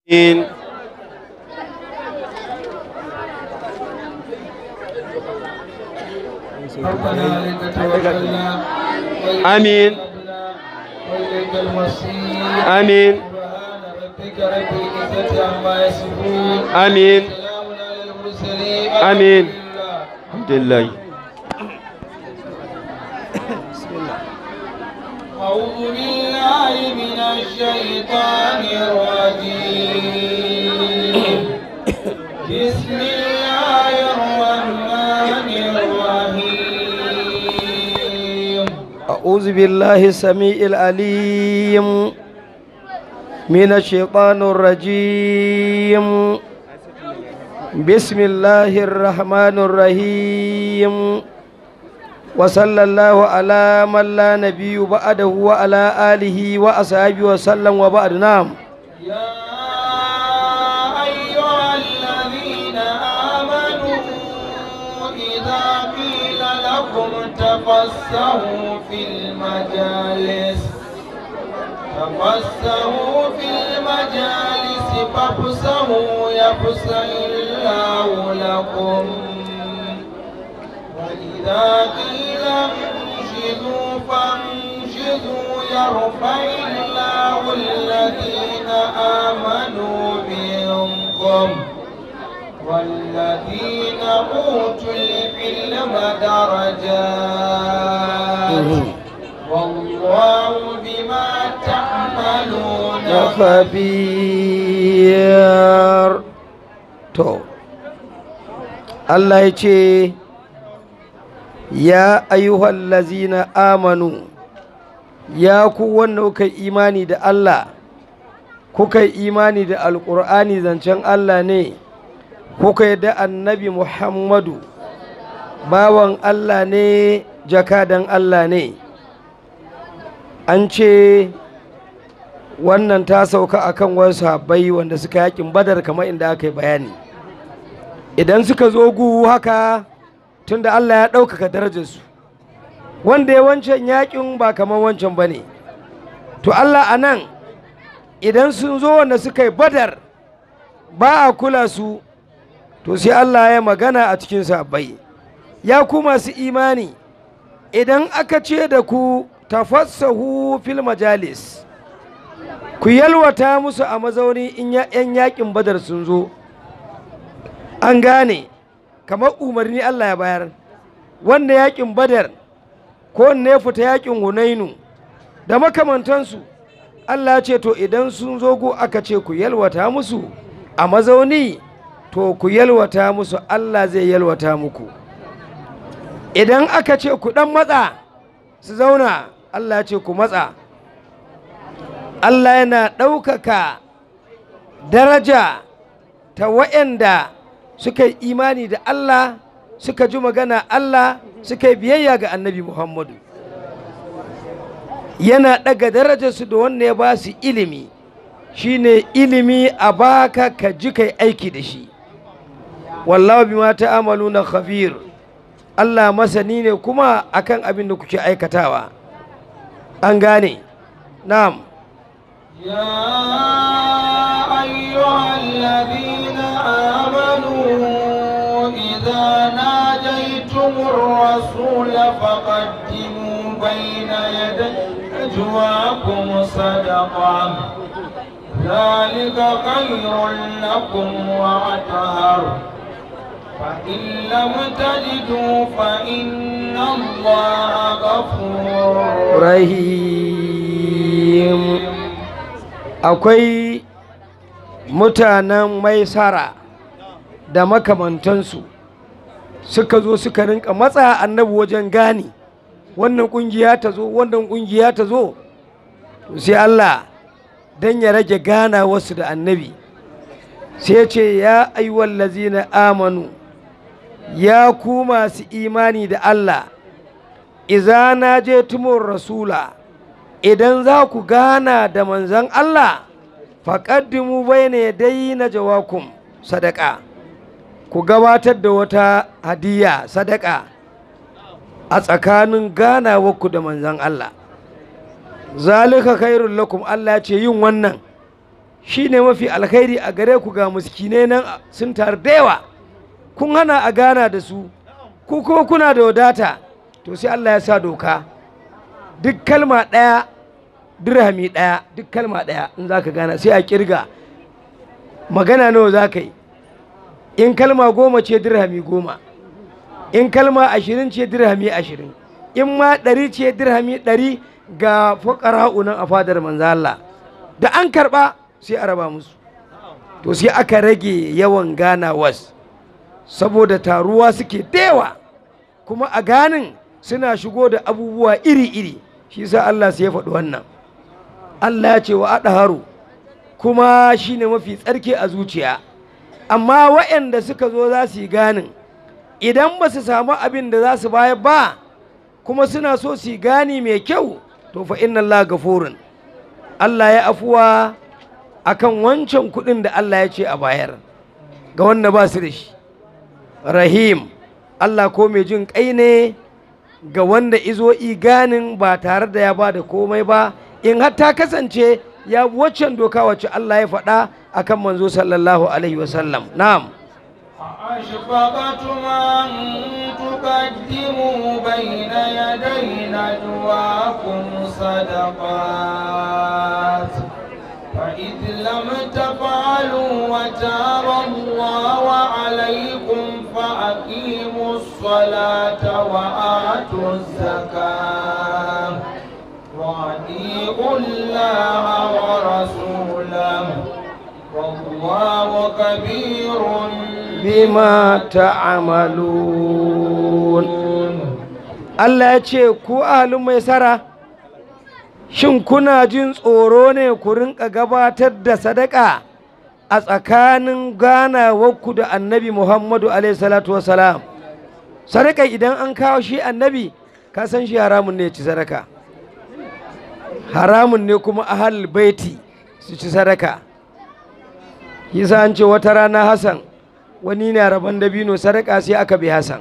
آمين ربنا عليك توكلنا آمين وإليك المصير آمين سبحان ربك رب العزة عما يصفون آمين سلام على المرسلين آمين. الحمد لله. الحمد لله أعوذ بالله من الشيطان الرجيم بسم الله الرحمن الرحيم أعوذ بالله السميع العليم من الشيطان الرجيم بسم الله الرحمن الرحيم وصلى الله على من لا نبي بعده وعلى آله وأصحابه وسلم وبعد نعم يا أيها الذين آمنوا إذا قيل لكم تفسحوا في المجالس تفسحوا في المجالس فافسحوا يفسح الله لكم وإذا قيل انشدوا فانشدوا يرفع الله الذين آمنوا منكم والذين أوتوا العلم درجات والله بما تعملون خبير تو الله يجي ya ayyuhal lazina amanu ya ku wanda kuka yi imani da Allah kuka yi imani da alƙur'ani zancen Allah ne kuka yi da annabi Muhammadu bawan Allah ne jakadan Allah ne an ce wannan ta sauka akan wasu sahabbai wanda suka yakin badar kamar inda aka yi bayani idan suka zo gu haka tunda Allah ya ɗaukaka darajarsu wanda ya wancan yakin ba kamar wancan ba ne to Allah a nan idan sun zo wanda suka yi badar ba a kula su to sai Allah ya magana a cikin sabbai ya ku masu imani idan aka ce da ku tafassahu fil majalis ku yalwata musu a mazauni in yan yakin badar sun zo an gane kamar umarni Allah ya bayar wanda yakin badar ko wanda ya fita yakin hunainu da makamantansu Allah ya ce to idan sun zo go aka ce ku yalwata musu a mazauni to ku yalwata musu Allah zai yalwata muku idan aka ce ku dan matsa su zauna Allah ya ce ku matsa Allah yana ɗaukaka daraja ta waɗanda suka yi imani da Allah suka ji magana Allah suka yi biyayya ga annabi Muhammadu yana ɗaga darajarsu da wanda ya ba su ilimi shine ilimi a baka ka ji kai aiki da shi wallahu bima ta'amaluna khabir Allah masani ne kuma akan abin da kuke aikatawa an gane na'am يا أيها الذين آمنوا إذا ناجيتم الرسول فقدموا بين يدي نجواكم صدقة ذلك خير لكم وأطهر فإن لم تجدوا فإن الله غفور rahim akwai mutanen maisara da makamantansu suka zo suka rinka matsa annabi wajen gani wannan kungiya ta zo wannan kungiya ta zo To sai Allah dan ya rage gana wasu da annabi sai ce ya ayyuhal lazina amanu ya ku masu imani da Allah iza na je tumur rasula idan za ku gana da manzan Allah faƙaddimu bai ne dai na jawakum sadaka ku gabatar da wata hadiya sadaka a tsakanin ganawarku da manzan Allah zalika khairul lakum Allah ya ce yin wannan shi ne mafi alkhairi a gare ku ga muskinai nan sun taru da yawa kun hana a gana da su ku kuma kuna da wadata to sai Allah ya sa doka duk kalma ɗaya dirhami ɗaya duk kalma ɗaya in za ka gana sai a kirga magana nawa za ka yi in kalma goma ce dirhami goma in kalma ashirin ce dirhami ashirin in ma ɗari ce dirhami ɗari ga fuƙara'u nan a fadar manzo Allah da an karɓa sai a raba musu to sai aka rage yawan ganawas saboda taruwa suke dewa kuma a ganin suna shigo da abubuwa iri-iri shi sa Allah sai ya faɗi wannan Allah ya ce wa haru kuma shi ne mafi tsarki a zuciya amma waɗanda suka zo za su yi ganin idan ba su samu abin da za su bayar ba kuma suna so su yi gani mai kyau to fa inna Allah gafurun Allah ya afuwa akan wancan kuɗin da Allah ya ce a bayar ga wanda ba su da shi rahim Allah ko mai jin kai ne ga wanda izo ganin ba tare da ya ba da komai ba in har ta kasance ya waccan doka wacce Allah ya faɗa akan manzo sallallahu alaihi wasallam na'am أشفقتم أن تقدموا بين يدي نجواكم صدقات فإذ لم تفعلوا وتاب الله عليكم فأقيموا الصلاة وآتوا الزكاة وأطيعوا الله ورسوله والله كبير bima ta'amalun Allah ya ce ku ahalin mai sara shin kuna jin tsoro ne ku rinka gabatar da sadaka a tsakanin ganawarku da annabi Muhammadu alaihi salatu wasalam sadaka idan an kawo shi annabi ka san shi haramun ne ci sadaka haramun ne kuma ahal baiti su ci sadaka yasa an ce wata rana Hassan wani na rabon dabino sadaka sai aka bi Hassan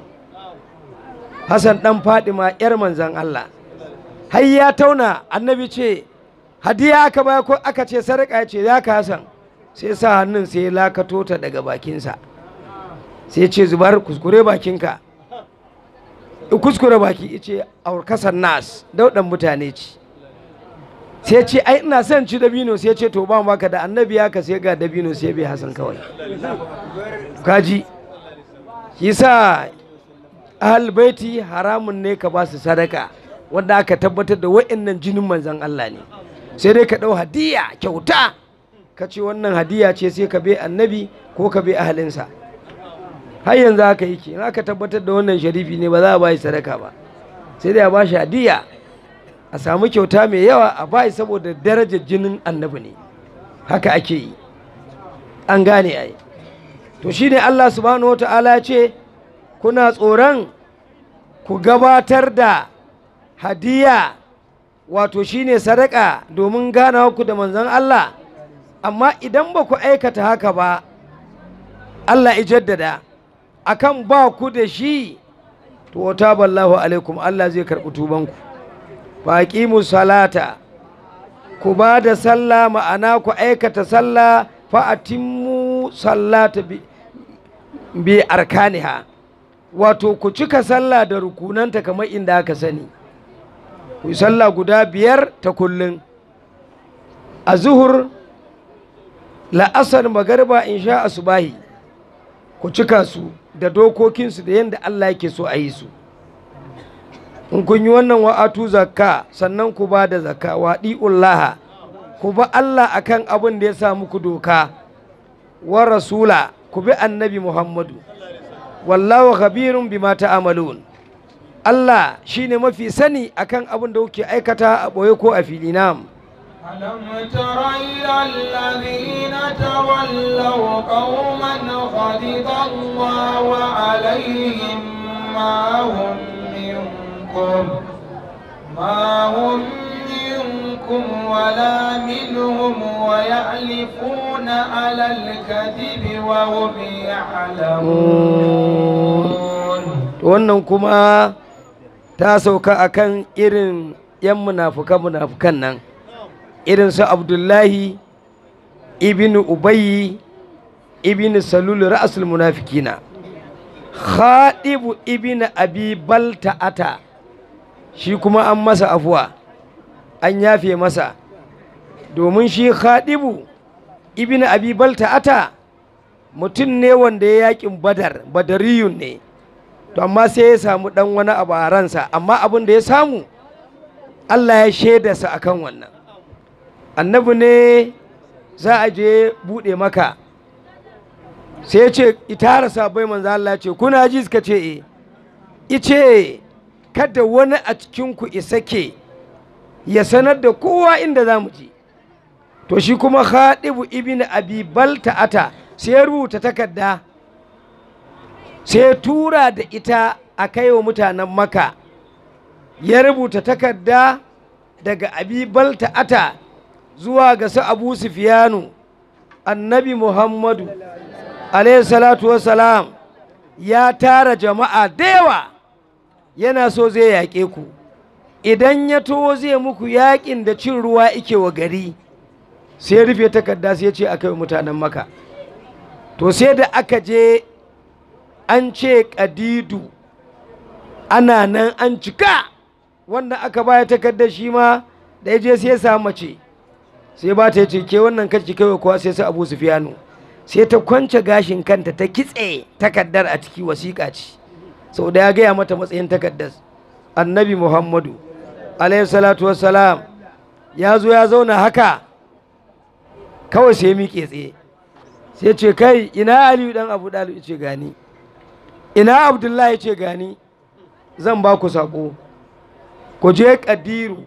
Hassan dan Fadima yar manzan Allah har ya tauna annabi ce hadiya aka baya ko aka ce sadaka ya ce ya ka Hassan sai sa hannun sai ya lakato ta daga bakinsa sai ce zubar kuskure bakinka kuskure baki ce aurkasan nas daudan mutane ce sai ce ai ina son ci dabino sai ce to ba maka da annabi ya ka sai ga dabino sai bai hasan kawai kaji yasa ahal baiti haramun ne ka ba su sadaka wanda aka tabbatar da wa'annan jinin manzon Allah ne sai dai ka dau hadiya kyauta ka ce wannan hadiya ce sai ka bai annabi ko ka bai ahalinsa har yanzu haka yake in aka tabbatar da wannan sharifi ne ba za a ba shi sadaka ba sai dai a ba shi hadiya a samu kyauta mai yawa a bai saboda darajar jinin annabi ne haka ake yi an gane ai to shine Allah subhanahu wata'ala ya ce kuna tsoron ku gabatar da hadiya wato shine sadaka domin ganawa ku da manzon Allah amma idan ba ku aikata haka ba Allah ya jaddada akan ba ku da shi to wata ballahu alaikum Allah zai karɓi tubanku faƙimu salata ku ba da sallah ma'ana ku aikata sallah fa'atimmu sallata bi, bi arkaniha wato ku cika sallah da rukunanta kamar inda aka sani ku yi sallah guda biyar ta kullum a zuhur la'asar magarba in sha asubahi ku cika su da dokokinsu da yadda Allah yake so a yi su in kun yi wannan wa'atu zakka sannan ku ba da zakka wa ɗi'ullaha ku ba Allah akan abin da ya sa muku doka wa rasula ku bi annabi Muhammadu wallahu khabirun bima ta'amalun Allah shine mafi sani akan abin da kuke aikata a ɓoye ko a fili nam ألم تر إلى الذين تولوا قوما غضب الله عليهم ما هم منكم ما هم منكم ولا منهم ويعلفون على الكذب وهم يعلمون wannan kuma ta sauka akan irin 'yan munafuka munafukan nan irin su abdullahi ibn ubayyi ibn salul ra'asul munafikina khadibu ibn abi balta'ata shi kuma an masa afuwa an yafe masa domin shi khadibu ibn abi balta'ata mutum ne wanda ya yakin badar badariyun ne to amma sai ya samu dan wani abu a ransa amma abin da ya samu Allah ya shaida sa akan wannan annabi ne za a je buɗe maka sai ya ce itara sabai manzo Allah ce kuna ji suka ce e ice kada wani a cikinku isake ya sanar da kowa inda za mu je to shi kuma khadibu ibn abi balta'ata sai ya rubuta takarda sai ya tura da ita a kai wa mutanen maka ya rubuta takarda daga abi balta'ata zuwa ga su abu sufiyanu annabi muhammadu alayhi salatu wassalam ya tara jama'a da yawa yana so zai yaƙe ku idan ya to zai muku yaƙin da cin ruwa ike wa gari sai rufe takarda sai ce aka yi mutanen maka to sai da aka je an ce ƙadidu ana nan an cika wanda aka baya takardar shi ma da ya je sai ya samu mace sai ba ta ce ke wannan kaci kawai kuwa sai su abu sufiyanu sai ta kwance gashin kanta ta kitse takardar a ciki wasiƙa ce sau da ya gaya mata matsayin takardar annabi muhammadu alayhi salatu wassalam ya zo ya zauna haka kawai sai miƙe tsaye sai ce kai ina aliyu dan abu ɗalib ce gani ina abdullahi ce gani zan ba ku saƙo ku je ƙadiru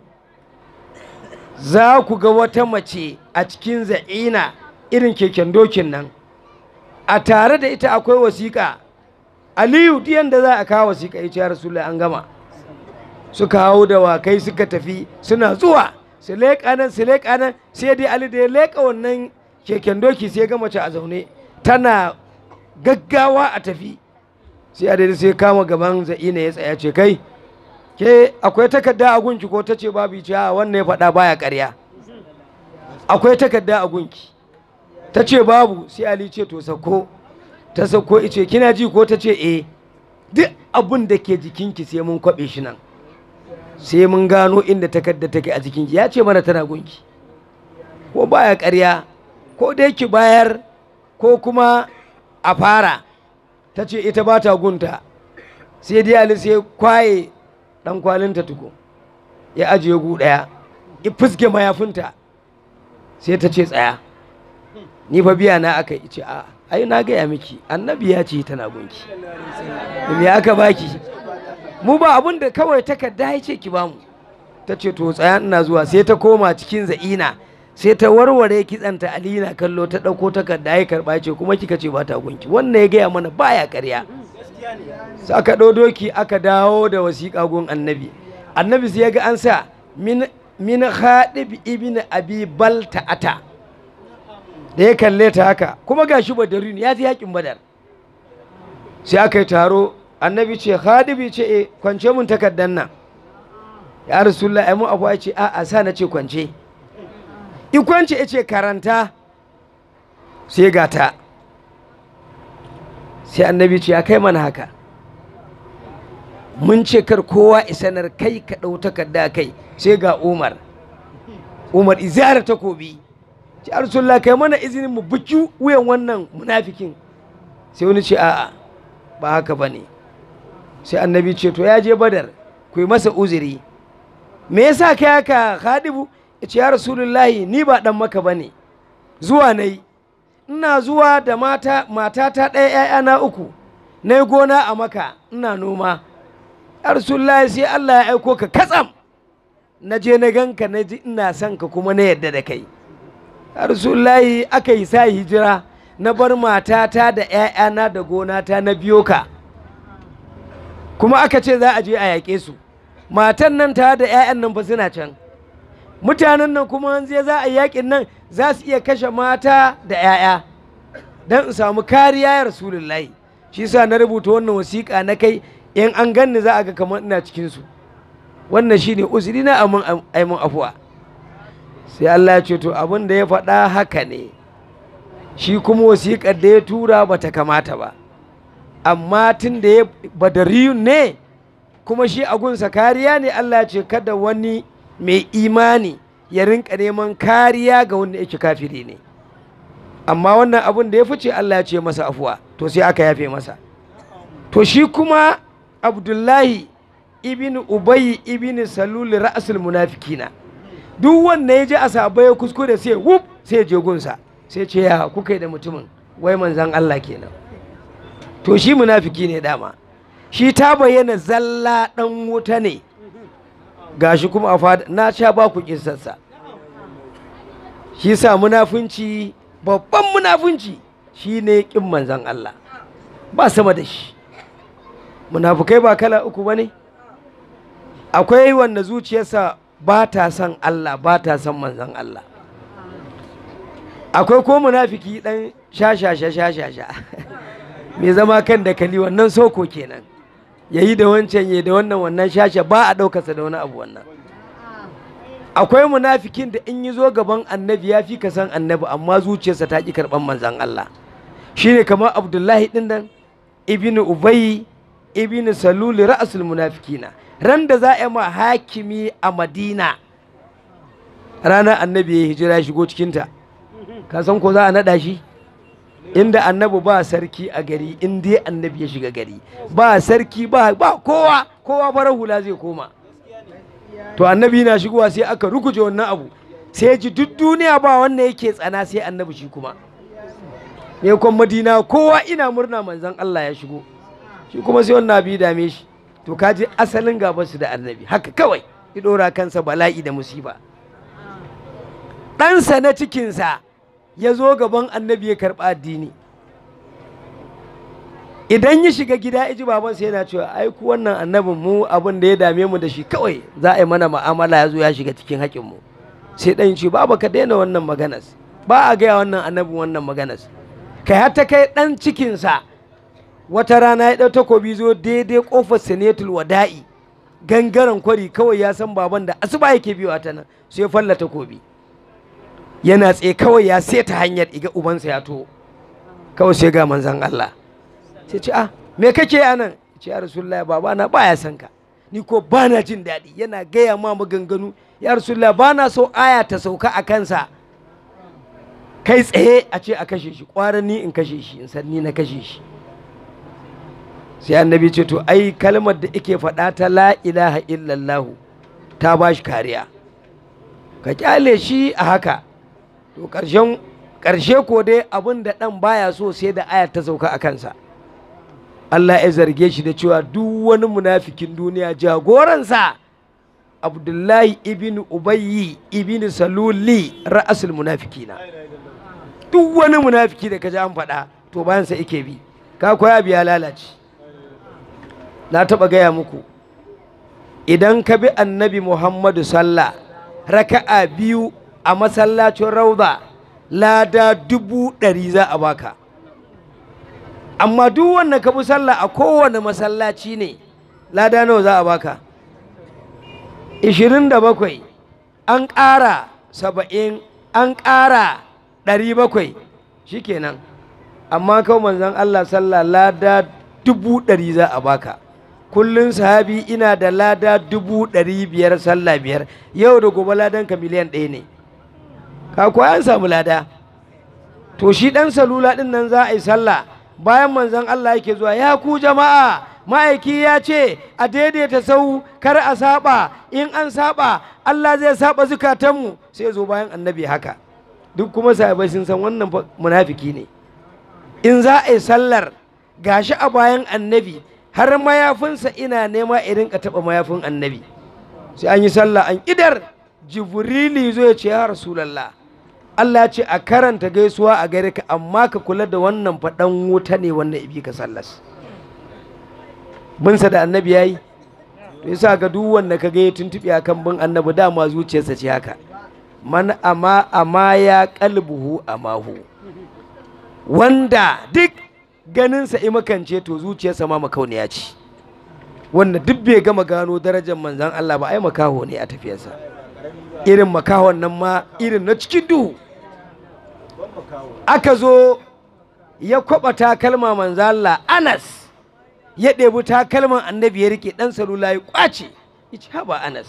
za ku ga wata mace a cikin za'ina irin keken dokin nan a tare da ita akwai wasiƙa aliyu diyan da za a kawo wasiƙa ya ce rasulullah an gama suka hau da wakai suka tafi suna zuwa su leƙa nan su leƙa nan sai dai ali da ya leƙa wannan keken doki sai ga mace a zaune tana gaggawa a tafi sai a daidai sai kama gaban za'ina ya tsaya ce kai ke akwai takarda a gunki ko ta ce babu ce a wannan ya faɗa baya ƙarya akwai takarda a gunki ta ce babu sai ali ce to sako ta sako ice kina ji ko ta ce eh duk abin da ke jikinki sai mun kwaɓe shi nan sai mun gano inda takarda take a jikinki ya ce mana tana gunki ko baya ƙarya ko da yake bayar ko kuma a fara ta ce ita ba ta gunta sai dai ali sai kwaye dan kwalinta tuko ya ajiye gu ɗaya ya fuske mayafinta sai ta ce tsaya ni fa biya na aka ce a ai na gaya miki annabi ya ce tana gunki me aka baki mu ba abun da kawai takarda ya ce ki bamu ta ce to tsaya ina zuwa sai ta koma cikin za'ina sai ta warware kitsanta alina kallo ta ɗauko takarda ya karɓa ce kuma kika ce ba ta gunki wannan ya gaya mana baya ƙarya sai aka ɗau doki aka dawo da wasiƙa gun annabi annabi sai ya ga an sa min min khadib ibn abi balta'ata da ya kalle ta haka kuma gashi badarin ya ji yakin badar sai aka yi taro annabi ce khadibi ce e kwance mun takaddan nan ya rasulullah ai mu abu ce a a sa na ce kwance i kwance ya ce karanta sai gata sai annabi ce ya kai mana haka mun ce kar kowa isanar kai ka ɗau takarda kai sai ga umar umar izara takobi ce arsulla kai mana izinin mu buki wuyan wannan munafikin sai wani ce a'a ba haka ba ne sai annabi ce to ya je badar ku yi masa uzuri me yasa kai haka khadibu ya ce ya rasulullahi ni ba dan maka ba ne zuwa na yi ina zuwa da mata matata ɗaya ‘ya'yana uku na yi gona a maka ina noma ya rasulullahi sai Allah ya aiko ka katsam na je na ganka na ji ina son ka kuma na yadda da kai ya rasulullahi aka yi sa hijira na bar matata da ‘ya'yana da gonata na biyo ka kuma aka ce za a je a yaƙe su matan nan ta da 'ya'yan nan ba suna can mutanen nan kuma an je za a yaƙin nan za su iya kashe mata da 'ya'ya don in samu kariya ya rasulullahi shi sa na rubuta wannan wasiƙa na kai in an ganni za a ga kamar ina cikinsu wannan shi ne uzuri na aimun afuwa sai Allah ya ce to abin da ya faɗa haka ne shi kuma wasiƙar da ya tura ba ta kamata ba amma tun da ya badariyun ne kuma shi agunsa kariya ne Allah ce kada wani mai imani ya rinka neman kariya ga wanda yake kafiri ne amma wannan abun da ya fice Allah ya ce masa afuwa to sai aka yafe masa to shi kuma abdullahi ibn ubayi ibn salul ra'asul munafikina duk wanda ya je a sabo ya kuskure sai wuf sai je gunsa sai ce ya kuka yi da mutumin wai manzan Allah kenan to shi munafiki ne dama shi ta bayyana zalla dan wuta ne gashi kuma a fada na sha ba ku kissarsa shi sa munafunci babban munafunci shi ne kin manzan Allah ba sama da shi munafukai ba kala uku ba ne akwai wanda zuciyarsa ba ta son Allah ba ta son manzan Allah akwai ko munafiki dan shashasha shashasha mai zama kan da kali wannan soko kenan ya yi da wancan ya da wannan wannan shasha ba a ɗaukarsa da wani abu wannan akwai munafikin da in yi zo gaban annabi ya fi ka san annabi amma zuciyarsa ta ƙi karɓar manzan Allah shine kamar abdullahi ɗin nan ibnu ubayi ibn saluli ra'asul munafikina ran da za a yi ma hakimi a madina ranar annabi ya hijira ya shigo cikinta ka san ko za a naɗa shi inda annabi ba sarki a gari in dai annabi ya shiga gari ba sarki ba ba kowa kowa farar hula zai koma to annabi na shigowa sai aka ruguje wannan abu sai ji duk duniya ba wanda yake tsana sai annabi shi kuma me kwan madina kowa ina murna manzon Allah ya shigo shi kuma sai wannan abu ya dame shi to kaji asalin gaban su da annabi haka kawai ya dora kansa bala'i da musiba ɗansa na cikinsa ya zo gaban annabi ya karɓa addini idan ya shiga gida iji babansa yana cewa ai ku wannan annabin mu abin da ya dame mu da shi kawai za a yi mana ma'amala ya zo ya shiga cikin haƙin mu sai ɗan ce baba ka daina wannan maganas ba a gaya wannan annabin wannan maganas kai har ta kai ɗan cikinsa wata rana ya ɗau takobi zo daidai ƙofar senetul wada'i gangaren kwari kawai ya san baban da asuba yake biyo ta nan sai ya falla takobi yana tsaye kawai ya seta hanyar iga ubansa ya to kawai sai ga manzan Allah sai ce ah me kake a nan ce ya rasulullahi baba na baya san ka ni ko ba na jin daɗi yana gaya ma maganganu ya rasulullahi ba na so aya ta sauka a kansa kai tsaye a ce a kashe shi ƙwarar ni in kashe shi in san ni na kashe shi sai annabi ce to ai kalmar da ike faɗa ta la ilaha illallahu ta ba shi kariya ka kyale shi a haka to ƙarshen ƙarshe ko dai abin da ɗan baya so sai da ayar ta sauka a kansa Allah ya zarge shi da cewa duk wani munafikin duniya jagoransa Abdullahi ibn Ubayyi ibn Saluli ra'asul munafikina duk wani munafiki da ka ji an faɗa to bayan sa ike bi ka koya biya lalace na taɓa gaya muku idan ka bi annabi Muhammadu sallah raka'a biyu a masallacin rauda lada dubu ɗari za a baka amma duk wanda ka bi sallah a kowane masallaci ne lada nawa za a baka ishirin da bakwai an ƙara saba'in an ƙara ɗari bakwai shikenan amma kawai manzon Allah sallah lada dubu ɗari za a baka kullum sahabi ina da lada dubu ɗari biyar sallah biyar yau da gobe ladan ka miliyan ɗaya ne ka kuwa an samu lada to shi ɗan salula ɗin nan za a yi sallah bayan manzon Allah yake zuwa ya ku jama'a ma'aiki ya ce a daidaita sau kar a saba in an saba Allah zai saba zukatanmu sai zo bayan annabi haka duk kuma sahabai sun san wannan munafiki ne in za a yi sallar gashi a bayan annabi har mayafinsa ina nema irin ka taɓa mayafin annabi sai an yi sallah an idar jibrili zo ya ce ya rasulallah Allah ce a karanta gaisuwa a gare ka amma ka kula da wannan faɗan wuta ne wannan ibi ka sallas binsa da annabi yayi to yasa ga duk wanda ka ga ya tuntuɓe akan bin annabi dama zuciyarsa ce haka man ama ama ya qalbuhu amahu wanda duk ganinsa imakance to zuciyarsa ma makauniya ce wanda duk bai gama gano darajar manzan Allah ba ai makaho ne a tafiyarsa irin makahon nan ma irin na cikin duhu aka zo ya kwaba takalma manzo Allah Anas ya ɗebi takalman annabi ya rike ɗan salula ya ƙwace ya ce haba Anas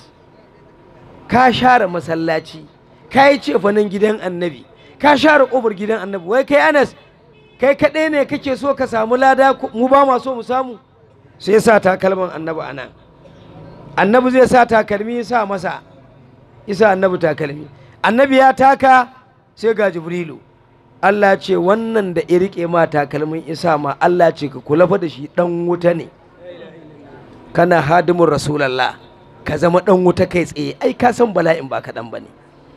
ka share masallaci ka yi cefanen gidan annabi ka share ƙofar gidan annabi wai kai Anas kai kaɗai ne kake so ka samu lada mu ba ma so mu samu sai ya sa takalman annabi a nan annabi zai sa takalmi ya sa masa isa annabi takalmi annabi ya taka sai ga jibrilu Allah ce wannan da ya riƙe ma takalmin isa ma Allah ce ka kula fa da shi ɗan wuta ne kana hadimin rasulallah ka zama ɗan wuta kai tsaye ai ka san bala'in ba kaɗan ba ne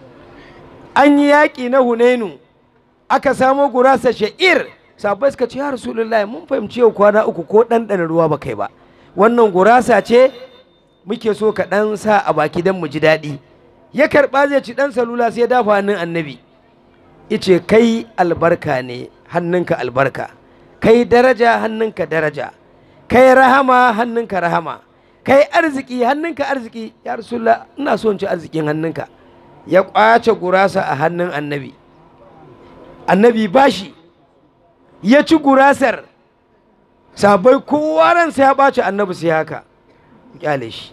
an yi yaƙi na hunainu aka samo gurasa sha'ir sabai suka ce ya rasulullahi mun fahimci yau kwana uku ko ɗanɗana ruwa ba kai ba wannan gurasa ce muke so ka ɗan sa a baki don mu ji daɗi ya karɓa zai ci ɗan salula sai ya dafa hannun annabi ice kai albarka ne hannunka albarka kai daraja hannunka daraja kai rahama hannunka rahama kai arziki hannunka arziki ya rasulullah ina so in ci arzikin hannunka ya ƙwace gurasa a hannun annabi annabi bashi ya ci gurasar sabai kowa ransa ya ɓaci annabi sai haka kyale shi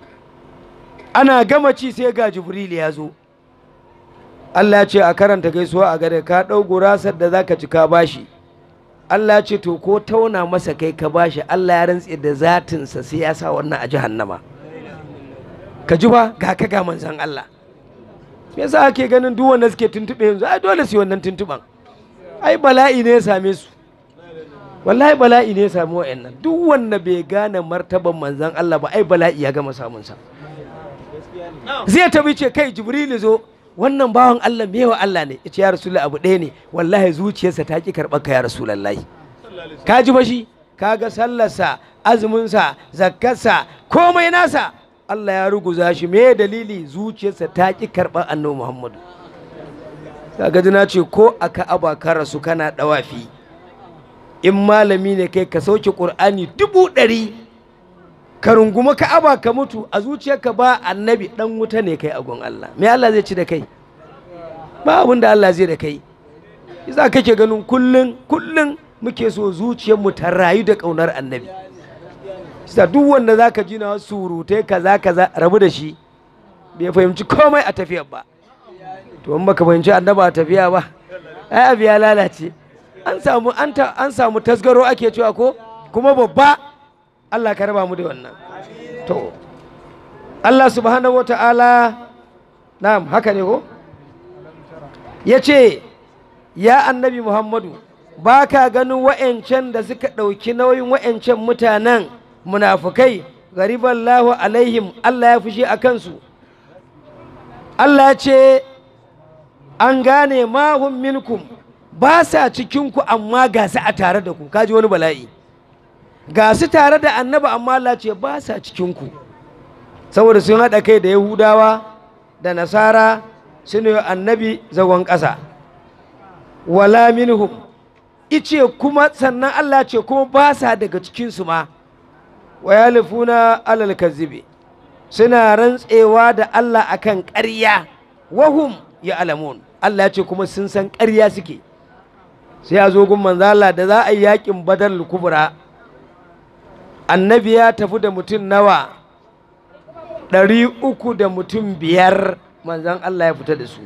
ana gama ci sai ga jibril ya zo Allah ya ce a karanta gaisuwa a gare ka ɗau gurasar da zaka ci ka bashi Allah ya ce to ko tauna masa kai ka bashi Allah ya rantse da zatinsa sai ya sa wannan a jahannama ka ji ba ga ka ga manzon Allah me yasa ake ganin duk wanda suke tuntube yanzu ai dole su yi wannan tuntuban ai bala'i ne ya same su wallahi bala'i ne ya sami wa'annan duk wanda bai gane martaban manzon Allah ba ai bala'i ya gama samun sa zai tabi ce kai jibrilu zo wannan bawan Allah mewa Allah ne yace ya rasulullahi abu ɗaya ne wallahi zuciyarsa ta ki karɓar ka ya rasulullahi ka ji ba shi kaga sallarsa azuminsa zakkarsa komai nasa Allah ya ruguza shi me dalili zuciyarsa ta ki karɓar annabi Muhammadu kaga ji na ce ko a ka'aba ka rasu kana ɗawafi in malami ne kai ka sauke ƙur'ani dubu ɗari ka runguma ka'aba ka mutu a zuciyarka ba annabi ɗan wuta ne kai agon Allah me Allah zai ci da kai ba abin da Allah zai da kai yasa kake ganin kullun kullun muke so zuciyarmu ta rayu da ƙaunar annabi yasa duk wanda zaka ji na surutai kaza kaza rabu da shi bai fahimci komai a tafiyar ba to in baka fahimci annaba a tafiya ba ai abu ya lalace an samu an samu tasgaro ake cewa ko kuma babba Allah ka raba mu da wannan to Allah subhanahu wa ta'ala na'am haka ne ko ya ce ya annabi Muhammadu ba ka ganin wa'yancan da suka ɗauki nauyin wa'yancan mutanen munafukai gariballahu alaihim Allah ya fushi a kansu Allah ya ce an gane mahun minkum ba sa cikinku amma ga su a tare da ku kaji wani bala'i ga su tare da annaba amma Allah ce ba sa cikinku saboda sun haɗa kai da yahudawa da nasara sun yi annabi zagon ƙasa wala minhum ice kuma sannan Allah ce kuma ba sa daga cikinsu ma wa yalifuna alal kazibi suna rantsewa da Allah akan ƙarya wahum ya alamun Allah ce kuma sun san ƙarya suke sai a zo gun manzala da za a yi yakin badar kubra annabi ya tafi da mutum nawa ɗari uku da mutum biyar manzan Allah ya fita da su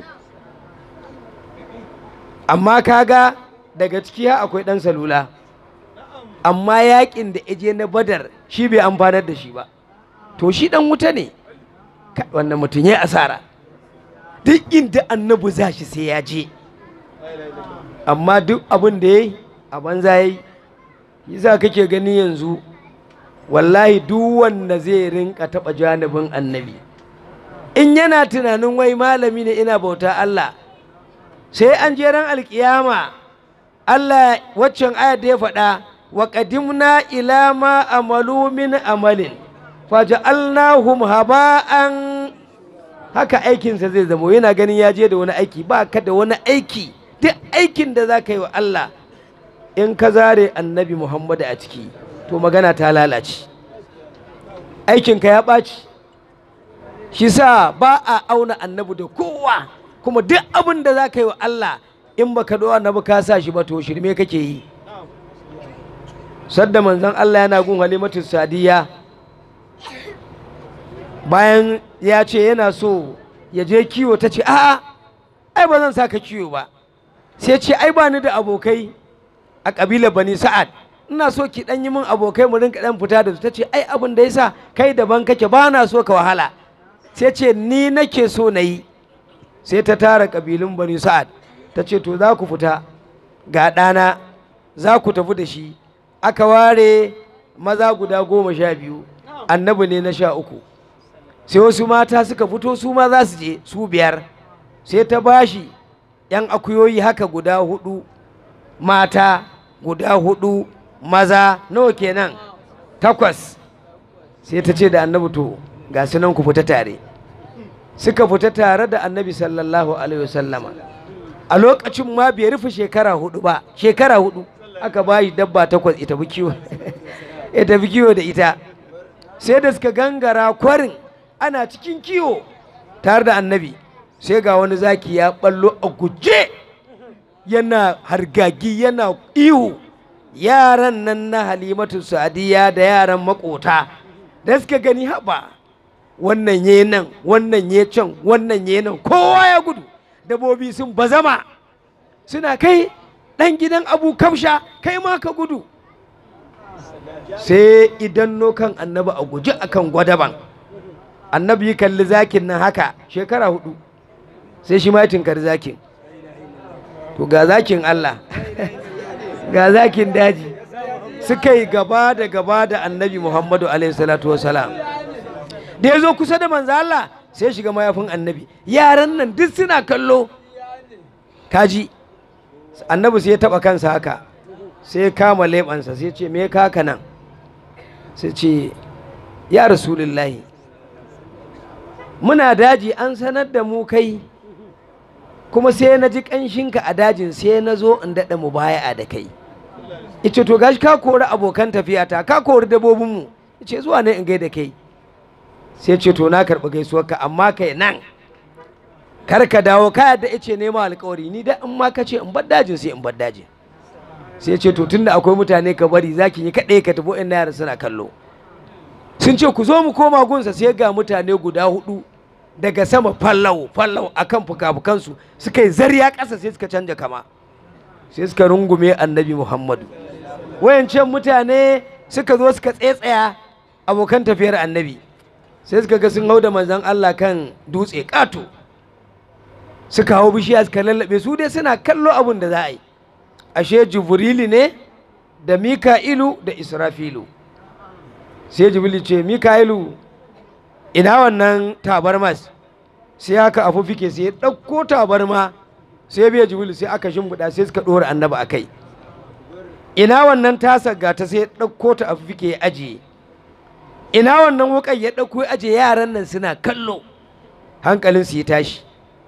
amma kaga daga ciki ha akwai ɗan salula amma yakin da je na badar shi bai amfanar da shi ba to shi ɗan wuta ne wannan mutum ya asara duk inda annabi za shi sai ya je amma duk abin da ya yi a banza ya yi yasa kake gani yanzu wallahi duk wanda zai rinka taɓa janibin annabi in yana tunanin wai malami ne ina bauta Allah sai an je ran alkiyama Allah waccan ayar da ya faɗa wa qadimna ila ma amalu min amalin faja'alnahum haba'an haka aikinsa zai zamo yana ganin ya je da wani aiki ba ka da wani aiki duk aikin da za ka yi wa Allah in ka zare annabi Muhammadu a ciki to magana ta lalace aikinka ya ɓaci shi sa ba a auna annabi da kowa kuma duk abin da za ka yi wa Allah in baka ɗo annabi ka sa shi ba to shirme kake yi sadda manzon Allah yana gun halimatu sadiya bayan ya ce yana so ya je kiwo ta ce a'a ai ba zan sa ka kiwo ba sai ce ai ba ni da abokai a ƙabilar bani sa'ad ina so ki ɗan yi min abokai mu rinka ɗan fita da su ta ce ai abin da yasa kai daban kake ba na so ka wahala sai ce ni nake so na yi sai ta tara ƙabilun bani sa'ad ta ce to za ku fita ga ɗana za ku tafi da shi aka ware maza guda goma sha biyu annabi ne na sha uku sai wasu mata suka fito su ma za su je su biyar sai ta bashi yan akuyoyi haka guda hudu mata guda hudu maza nawa kenan takwas sai ta ce da annabi to ga su nan ku fita tare suka fita tare da annabi sallallahu alaihi wasallama a lokacin ma bai rufe shekara hudu ba shekara hudu aka bayi dabba takwas ita bi kiwo ita bi kiwo da ita sai da suka gangara kwarin ana cikin kiwo tare da annabi sai ga wani zaki ya ballo a guje yana hargagi yana ihu yaran nan na halimatu sadiya da yaran makota da suka gani haba wannan ye nan wannan ye can wannan ye nan kowa ya gudu dabobi sun bazama suna kai ɗan gidan abu kamsha kai ma ka gudu sai idan nokan annabi a guji akan gwadaban annabi yi kalli zakin nan haka shekara hudu sai shi ma tinkar zakin to ga zakin Allah ga zakin daji suka yi gaba da gaba da annabi Muhammadu alaihi salatu wasalam da ya zo kusa da manzo Allah sai shiga mayafin annabi yaran nan duk suna kallo kaji annabi sai ya taba kansa haka sai ya kama leɓansa sai ce me kaka nan sai ce ya rasulullahi muna daji an sanar da mu kai kuma sai na ji ƙanshinka a dajin sai na zo in daɗa mu baya da kai ice to gashi ka kori abokan tafiyata ka kori dabobinmu ice zuwa ne in gaida kai sai ce to na karɓi gaisuwarka amma kai nan kar ka dawo ka yadda ice nema alkawari ni da in ma ka ce in bar dajin sai in bar dajin sai ce to tunda akwai mutane ka bari zaki yi kaɗai ka tafi in yara suna kallo sun ce ku zo mu koma gunsa sai ga mutane guda hudu daga sama fallau fallau akan fuka-fukansu suka yi zariya ƙasa sai suka canja kama sai suka rungume annabi muhammadu wayancan mutane suka zo suka tsetsaya abokan tafiyar annabi sai suka ga sun hau da manzan allah kan dutse ƙato suka hau bishiya suka lallabe su dai suna kallo abin da za a yi ashe jibrili ne da mika'ilu da israfilu sai jibrili ce mika'ilu ina wannan tabarmas sai haka afu fike sai ya ɗauko tabarma sai biya jibril sai aka shimfiɗa sai suka ɗora annaba a kai ina wannan tasar gata sai ya ɗauko ta afu fike ya ajiye ina wannan wukan ya ɗauko ya ajiye yaran nan suna kallo hankalin su ya tashi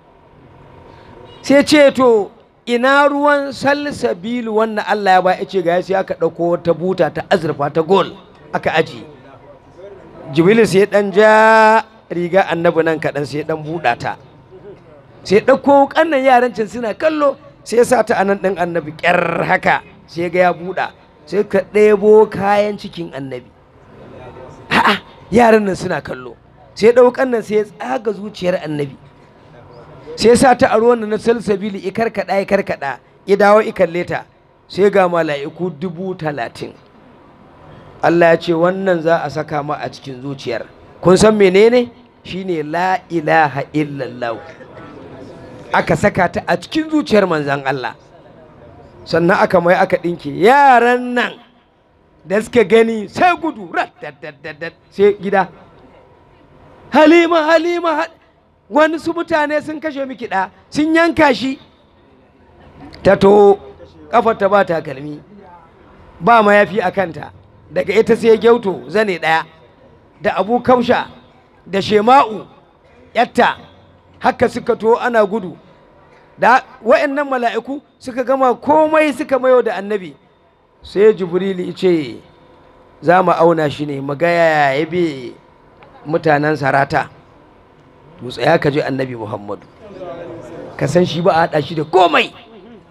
sai ce to ina ruwan salsabilu wannan Allah ya ba ya ce ga sai aka ɗauko ta buta ta azurfa ta gol aka ajiye jibril sai dan ja riga annabi nan kaɗan sai dan buɗa ta sai ɗauko ƙannan yaran can suna kallo sai sa ta anan ɗin annabi ƙyar haka sai ga ya buɗa sai ka ɗebo kayan cikin annabi a'a yaran nan suna kallo sai ɗaukan nan sai ya tsaga zuciyar annabi sai sa ta a ruwan na salsabili i karkaɗa i karkaɗa ya dawo i kalle ta sai ga mala'iku dubu talatin Allah ya ce wannan za a saka ma a cikin zuciyar kun san menene shine la ilaha illallah aka saka ta a cikin zuciyar manzan Allah sannan aka mai aka ɗinke yaran nan da suka gani sai gudu rat sai gida halima halima wani su mutane sun kashe miki ɗa sun yanka shi ta to kafar ta ba takalmi ba mayafi a kanta daga ita sai gyauto zane ɗaya da abu kausha da shema'u yatta haka suka to ana gudu da wa'annan mala'iku suka gama komai suka mayo da annabi sai jibrili ce za mu auna shi ne magaya ya bi mutanen sarata to tsaya ka je annabi muhammadu ka san shi ba a haɗa shi da komai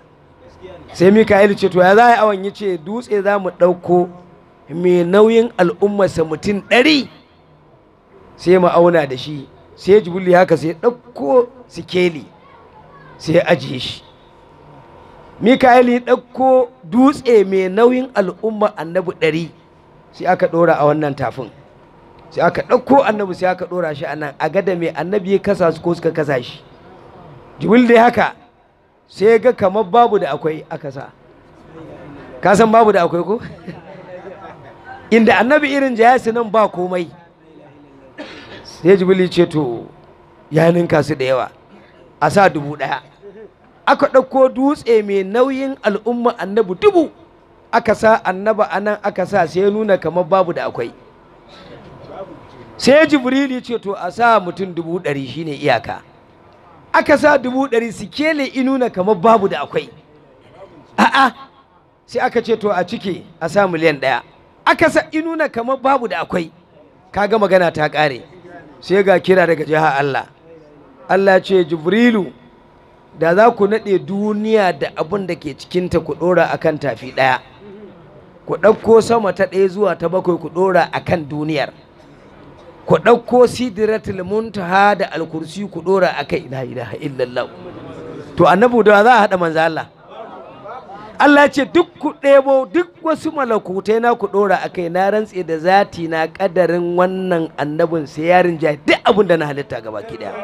sai mika'ilu ce to ya za a yi awon ya ce dutse za mu ɗauko mai nauyin al'ummarsa mutum ɗari sai mu auna da shi sai jibril haka sai ɗauko sikeli sai ya ajiye shi mika'ilu ya ɗauko dutse mai nauyin al'ummar annabi ɗari sai aka ɗora a wannan tafin sai aka ɗauko annabi sai aka ɗora shi a nan a gada mai annabi ya kasa su ko suka kasa shi jibril dai haka sai ga kamar babu da akwai aka sa ka san babu da akwai ko inda annabi irin jayasi nan ba komai sai jibril ce to ya ninka su da yawa a sa dubu ɗaya aka ɗauko dutse mai nauyin al'umma annabi dubu aka sa annaba a nan aka sa sai ya nuna kamar babu da akwai sai jibril ce to a sa mutum dubu ɗari shine iyaka aka sa dubu ɗari sikele inuna kamar babu da akwai a'a sai aka ce to a cike a sa miliyan ɗaya aka sa inuna kamar babu da akwai kaga magana ta ƙare sai ga kira daga jiha Allah Allah ce jibrilu da za ku naɗe duniya da abin da ke cikinta ku ɗora a kan tafi ɗaya ku ɗauko sama ta ɗaya zuwa ta bakwai ku ɗora a kan duniyar ku ɗauko sidiratul muntaha da alkursi ku ɗora a kai la ilaha illallah to annabu da za a haɗa manzo Allah Allah ce duk ku ɗebo duk wasu malakutai na ku ɗora a kai na rantse da zati na ƙadarin wannan annabin sai yarin ja duk abin da na halitta gaba ki ɗaya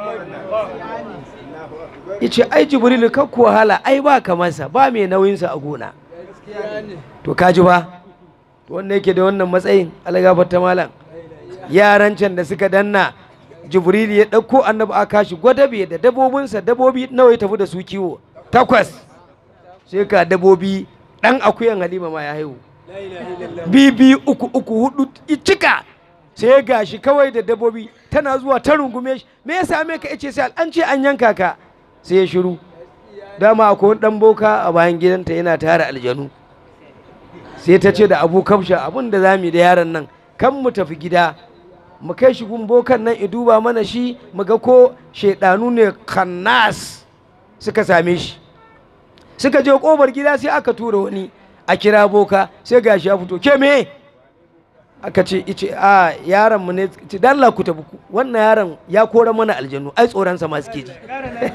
yace ai jibrilu ka ku wahala ai ba kamarsa ba mai nauyinsa a gona to kaji ba to wanda yake da wannan matsayin algafar ta malam yaran can da suka danna jibrilu ya ɗauko annabi a kashi gwadabe da dabobinsa dabobi nawa ya tafi da su kiwo takwas sai ka dabobi ɗan akuyan halima ma ya haihu bibi uku uku hudu cika sai gashi kawai da dabobi tana zuwa ta rungume shi me ya same ka ice sai an ce an yanka ka sai ya shiru dama akwai wani dan boka a bayan gidanta yana tara aljanu sai ta ce da abu kamsha abin da zamu da yaron nan kan mu tafi gida mu kai shi gun bokan nan i duba mana shi mu ga ko shaidanu ne kannas suka same shi suka je kobar gida sai aka tura wani a kira boka sai gashi ya fito ke me aka ce ice a yaron mu ne ce dan Allah ku tafi wannan yaron ya kora mana aljanu ai tsoron sa ma suke ji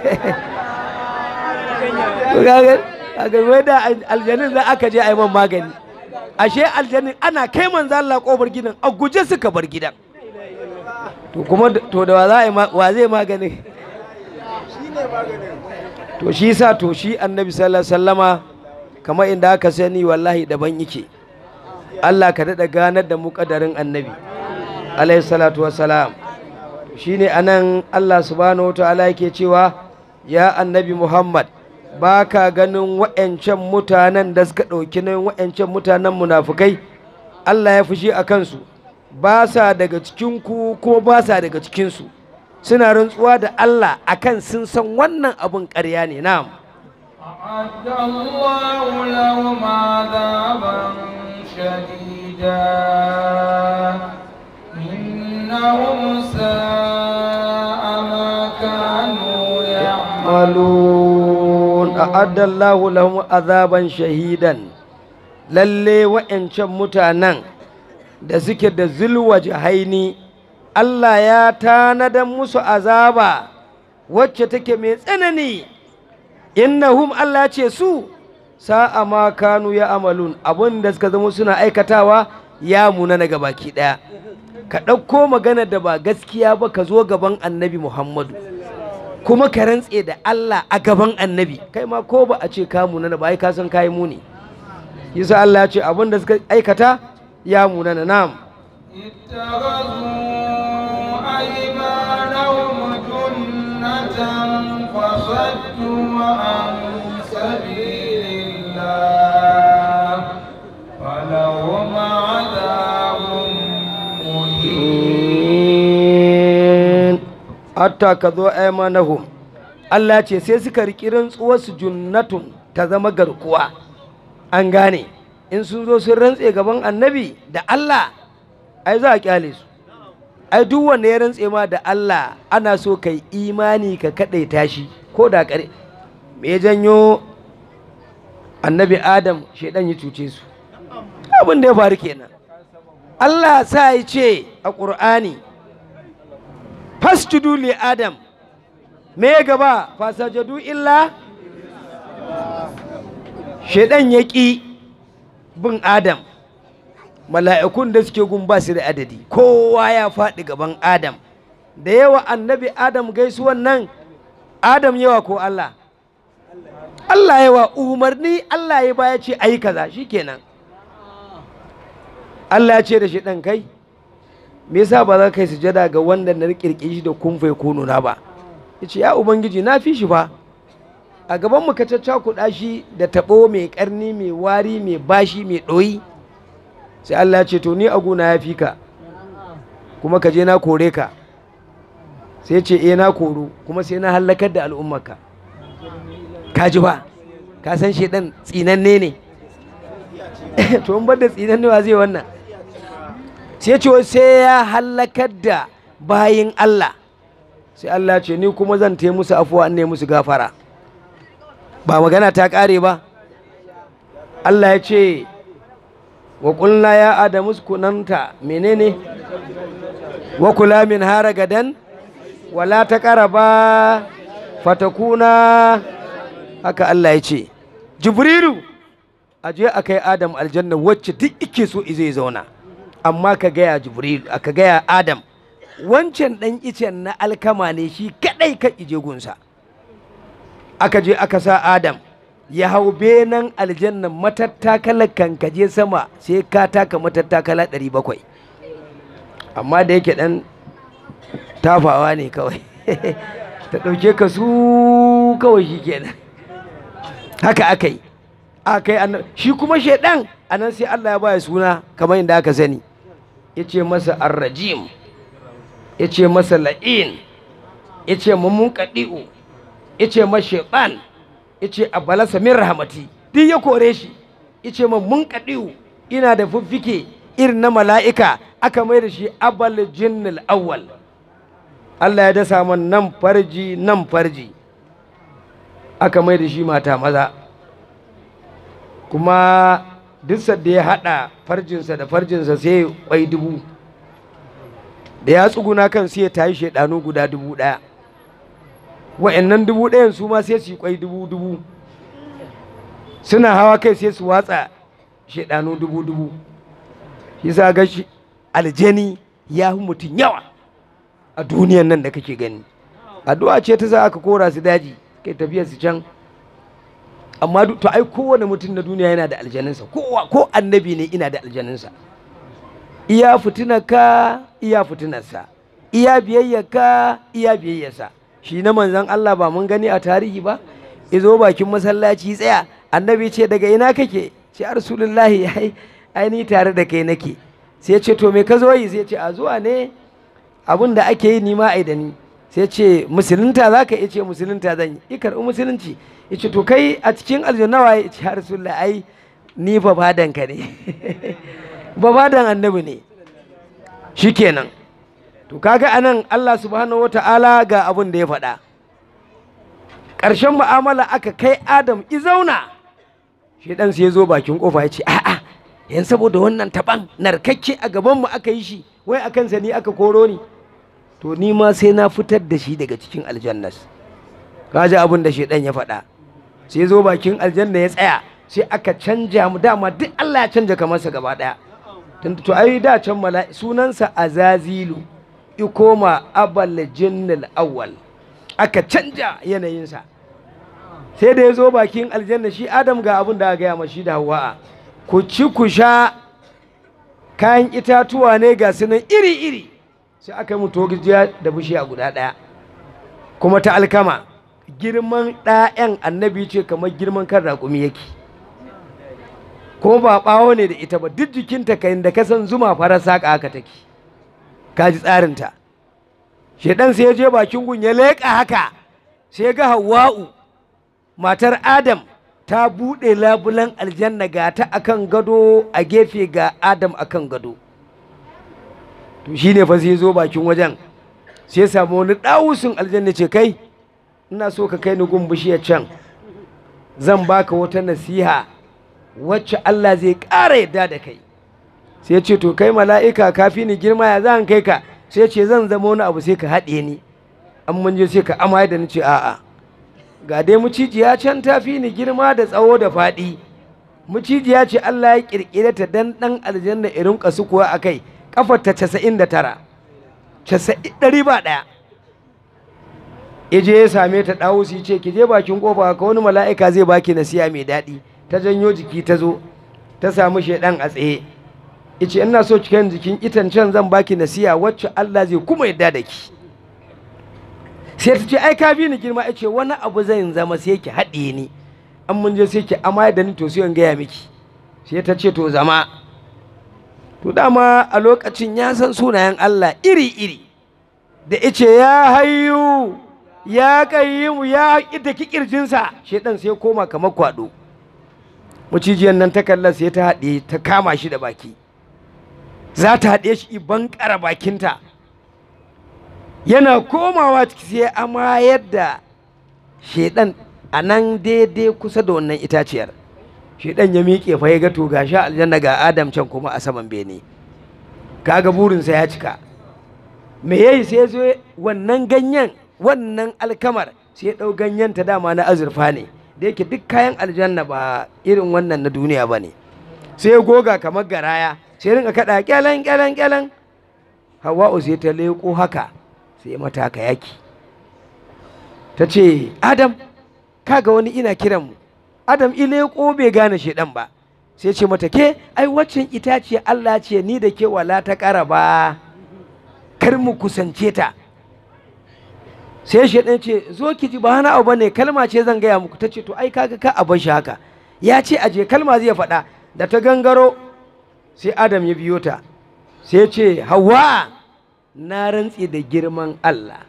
kaga kaga wai da aljanin za aka je a yi man magani ashe aljanin ana kai manzo Allah kofar gidan a guje suka bar gidan to kuma to da wa za a yi wa zai magani to shi sa to shi annabi sallallahu alaihi wasallama kamar inda aka sani wallahi daban yake Allah ka daɗa ganar da mu ƙadarin annabi alaihi salatu wassalam shi ne a nan Allah subhanahu ta'ala yake cewa ya annabi Muhammad ba ka ganin wa'yancan mutanen da suka ɗauki nan wa'yancan mutanen munafukai Allah ya fushi a kansu ba sa daga cikinku kuma ba sa daga cikinsu suna rantsuwa da Allah akan sun san wannan abin ƙarya ne na'am أعد الله لهم عذابا شديدا إنهم ساء ما كانوا يعملون أعد الله لهم عذابا شهيدا lalle wa'yancan mutanen da suke da zulwa haini Allah ya tanadan musu azaba wacce take mai tsanani innahum Allah ce su sa'a ma kanu ya amalun abin da suka zama suna aikatawa ya muna na baki ɗaya ka ɗauko magana da ba gaskiya ba ka zo gaban annabi muhammadu kuma ka rantse da Allah a gaban annabi kai ma ko ba a ce ka muna ba ai ka san kayi muni yasa Allah ya ce abin da suka aikata ya muna na nam فصدوا عن سبيل الله فلهم عذاب مهين حتى كذو أيمانهم Allah ce sai suka riƙi rantsuwarsu junnatun ta zama garkuwa an gane in sun zo sun rantse gaban annabi da Allah ai za a kyale su ai duk wanda ya rantse ma da Allah ana so kai imani ka kaɗaita shi ko da kare me janyo annabi adam shaidan ya cuce su abin da ya faru kenan Allah sa ya ce a ƙur'ani fasjudu li adam me gaba fasajadu illa shaidan ya ƙi bin adam mala'ikun da suke gun ba su da adadi kowa ya faɗi gaban adam da yawa annabi adam gaisuwan nan adam yawa ko Allah Allah yawa umarni Allah ya baya ce ayi kaza shikenan Allah ya ce da shi ɗan kai me yasa ba za ka yi sujada ga wanda na kirkiri shi da kumfai ko nuna ba yace ya ubangiji na fi shi fa a gaban mu ka caccakuɗa shi da taɓo mai ƙarni mai wari mai bashi mai ɗoyi sai Allah ya ce to ni a gona ya fi ka kuma ka je na kore ka sai ce eh na koro kuma sai na hallakar da al'ummarka ka ji ba ka san shi dan tsinanne ne to in bar da tsinanne wa zai wannan sai ce sai ya hallakar da bayin Allah sai Allah ce ni kuma zan taya musu afuwa ne musu gafara ba magana ta kare ba Allah ya ce wa ƙulna ya adamu kunanta menene wa kula min hara gadan wala ta ba fatakuna haka Allah ya ce jibrilu a je a kai adam aljanna wacce duk ike so zai zauna amma ka gaya jibrilu aka gaya adam wancan ɗan icen na alkama ne shi kaɗai ka ije gunsa aka je aka sa adam ya hau benan aljannan matattakalar kankaje sama sai ka taka matattakala 700 amma da yake dan tafawa ne kawai ta ɗauke ka su kawai shi kenan haka aka yi aka yi shi kuma shaidan a nan sai Allah ya baya suna kamar yadda aka sani ya ce masa arrajim ya ce masa la'in ya ce mummun kaɗi'u ya ce masa shaiɗan yace a balasa min rahamati duk ya kore shi yace man mun kadiu ina da fuffike irin na mala'ika aka mai da shi abal jinnil awwal Allah ya dasa man nan farji nan farji aka mai da shi mata maza kuma duk da ya haɗa farjinsa da farjinsa sai kwai dubu da ya tsuguna kan sai ya tayi shaidanu guda dubu ɗaya wa'annan dubu ɗayan su ma sai su yi kwai dubu dubu suna hawa kai sai su watsa shaidanu dubu dubu shi sa ga shi aljani ya fi mutum yawa a duniyan nan da kake gani addu'a ce ta sa aka kora su daji kai tafiyar su can amma to ai kowane mutum na duniya yana da aljaninsa kowa ko annabi ne ina da aljaninsa iya fitinarka iya fitinarsa iya biyayyarka iya biyayyarsa shi na manzan Allah ba mun gani a tarihi ba izo bakin masallaci tsaya annabi ce daga ina kake ce a rasulullahi ai ai ni tare da kai nake sai ce to me ka zo yi sai ce a zuwa ne abin da ake yi nima ai da ni sai ce musulunta za ka ce musulunta zan yi i karɓi musulunci ya ce to kai a cikin aljannawa ya ce a rasulullahi ai ni babadan ka ne babadan annabi ne shikenan to kaga anan Allah subhanahu wata'ala ga abin da ya faɗa ƙarshen mu'amala aka kai Adam izauna shi dan sai ya zo bakin kofa ya ce a'a yan saboda wannan taban narkakke a gaban mu aka yi shi wai akan sa ni aka koro ni to ni ma sai na fitar da shi daga cikin aljannas kaji abin da shedan ya faɗa sai zo bakin aljanna ya tsaya sai aka canja mu dama duk Allah ya canja kamarsa gaba ɗaya to ai da can mala'i sunansa azazilu ikoma abal jinnil awwal aka canja yanayinsa sai da ya zo bakin aljanna shi adam ga abin da aka gaya mashi da hawa'a ku ci ku sha kayan itatuwa ne ga sunan iri-iri sai aka yi mutu gijiya da bishiya guda ɗaya kuma ta alkama girman ɗayan annabi ce kamar girman kan raƙumi yake kuma ba ɓawo ne da ita ba duk jikinta kayan da kasan zuma farar saƙa haka take kaji tsarinta shedan sai ya je bakin gun ya leƙa haka sai ga hawa'u matar adam ta buɗe labulan aljanna ga ta akan gado a gefe ga adam akan gado to shine fa sai zo bakin wajen sai samu wani ɗawusun aljanna ce kai ina so ka kai ni gun bishiyar can zan baka wata nasiha wacce Allah zai ƙara yadda da kai sai ce to kai mala'ika kafi ni girma ya zan kai ka sai ce zan zama wani abu sai ka haɗe ni an mun je sai ka amaya da ni ce a'a ga dai mucijiya can ta fi ni girma da tsawo da faɗi mucijiya ce Allah ya ƙirƙire ta dan ɗan aljanna irin kasu kuwa a kai ƙafar ta casa'in da tara ɗari ba ɗaya ije ya same ta ɗawo su ce ki je bakin ƙofa ka wani mala'ika zai baki nasiya mai daɗi ta janyo jiki ta zo ta samu shaidan a tsaye ice ina so cikin jikin itancen zan baki nasiya wacce Allah zai kuma yadda da ki sai ta ce ai ka bi ni girma ce wani abu zan zama sai ki haɗe ni an mun je sai ki amma da ni to sai in gaya miki sai ta ce to zama to dama a lokacin ya san sunayen Allah iri-iri da ice ya hayyu ya qayyimu ya ita ki kirjinsa shedan sai koma kamar kwado mucijiyar nan ta kalla sai ta haɗe ta kama shi da baki za ta haɗe shi ban ƙara bakinta yana komawa ciki sai ama yadda shedan a nan daidai kusa da wannan itaciyar shedan ya miƙe fa ya ga to ga sha aljanna ga adam can kuma a saman bene kaga burinsa ya cika me yayi sai zo wannan ganyen wannan alkamar sai ya ɗau ganyen ta dama na azurfa ne da yake duk kayan aljanna ba irin wannan na duniya ba ne sai ya goga kamar garaya sai rinka kaɗa kyalen kyalen kyalen hawa'u sai ta leƙo haka sai mata haka yaki ta ce adam kaga wani ina kiran mu adam ileko bai gane shedan ba sai ce mata ke ai waccan itace Allah ce ni da ke wala ta ƙara ba kar mu kusance ta sai shedan ce zo ki ji ba wani abu bane kalma ce zan gaya muku ta ce to ai kaga ka a bar shi haka ya ce aje kalma zai faɗa da ta gangaro sai adam ya biyo ta sai ce hawa na rantse da girman Allah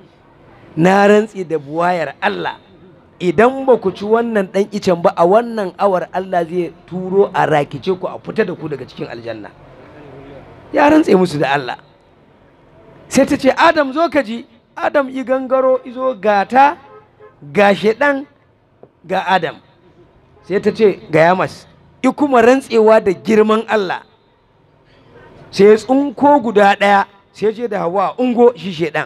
na rantse da buwayar Allah idan ba ku ci wannan ɗan icen ba a wannan awar Allah zai turo a rakice ku a fita da ku daga cikin aljanna ya rantse musu da Allah sai ta ce Adam zo ka ji Adam i gangaro izo gata ga ɗan ga Adam sai ta ce ga yamas i kuma rantsewa da girman Allah sai tsunko guda ɗaya sai je da hawa ungo shi shedan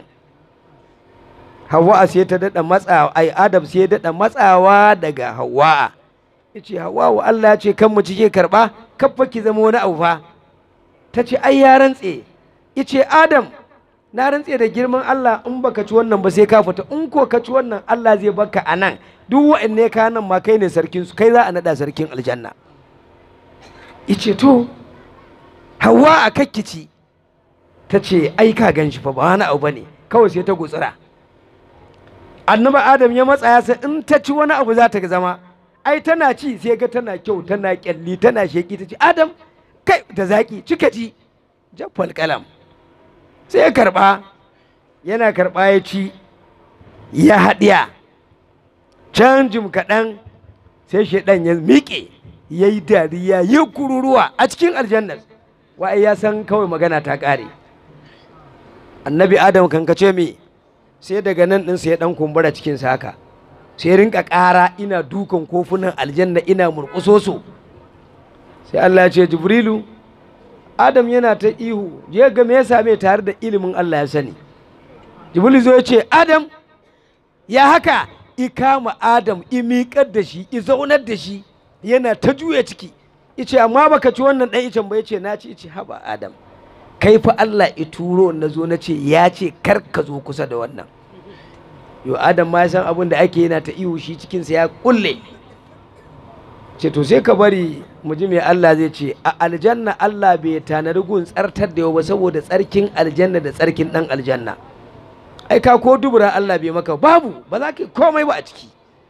hawa sai ta daɗa matsawa ai adam sai ya daɗa matsawa daga hawa ya ce hawa wa Allah ya ce kan mu cike karɓa kafa ki zama wani abu fa ta ce ai ya rantse ya ce adam na rantse da girman Allah in baka ci wannan ba sai ka fita in ko ka ci wannan Allah zai baka a nan duk wa'anne ka nan ma kai ne sarkin su kai za a naɗa sarkin aljanna ya ce to hawa a kakkici ta ce ai ka gan shi fa ba wani abu bane kawai sai ta gutsura annabi adam ya matsa ya sai in ta ci wani abu za ta zama ai tana ci sai ga tana kyau tana kyalli tana sheki ta ce adam kai da zaki cika ci jaffal kalam sai ya karba yana karba ya ci ya haɗiya can jim kaɗan sai shaidan ya miƙe ya yi dariya ya kururuwa a cikin aljannar wa'ai ya san kawai magana ta ƙare annabi adam kankace me sai daga nan ɗinsa ya ɗan kumbura cikinsa haka sai rinka ƙara ina dukan kofunan aljanna ina murƙuso su sai Allah ya ce jibrilu adam yana ta ihu je ga me ya same tare da ilimin Allah ya sani jibrilu zo ya ce adam ya haka i kama adam i miƙar da shi i zaunar da shi yana ta juya ciki ice amma baka ci wannan ɗan icen ba ya ce na ci ice haba adam kai fa Allah ya turo na zo na ce ya ce kar ka zo kusa da wannan yo adam ma ya san abin da ake yana ta ihu shi cikinsa ya kulle ce to sai ka bari mu ji me Allah zai ce a aljanna Allah bai tanadi gun tsartar da yau ba saboda tsarkin aljanna da tsarkin dan aljanna ai ka ko dubura Allah bai maka babu ba za ka komai ba a ciki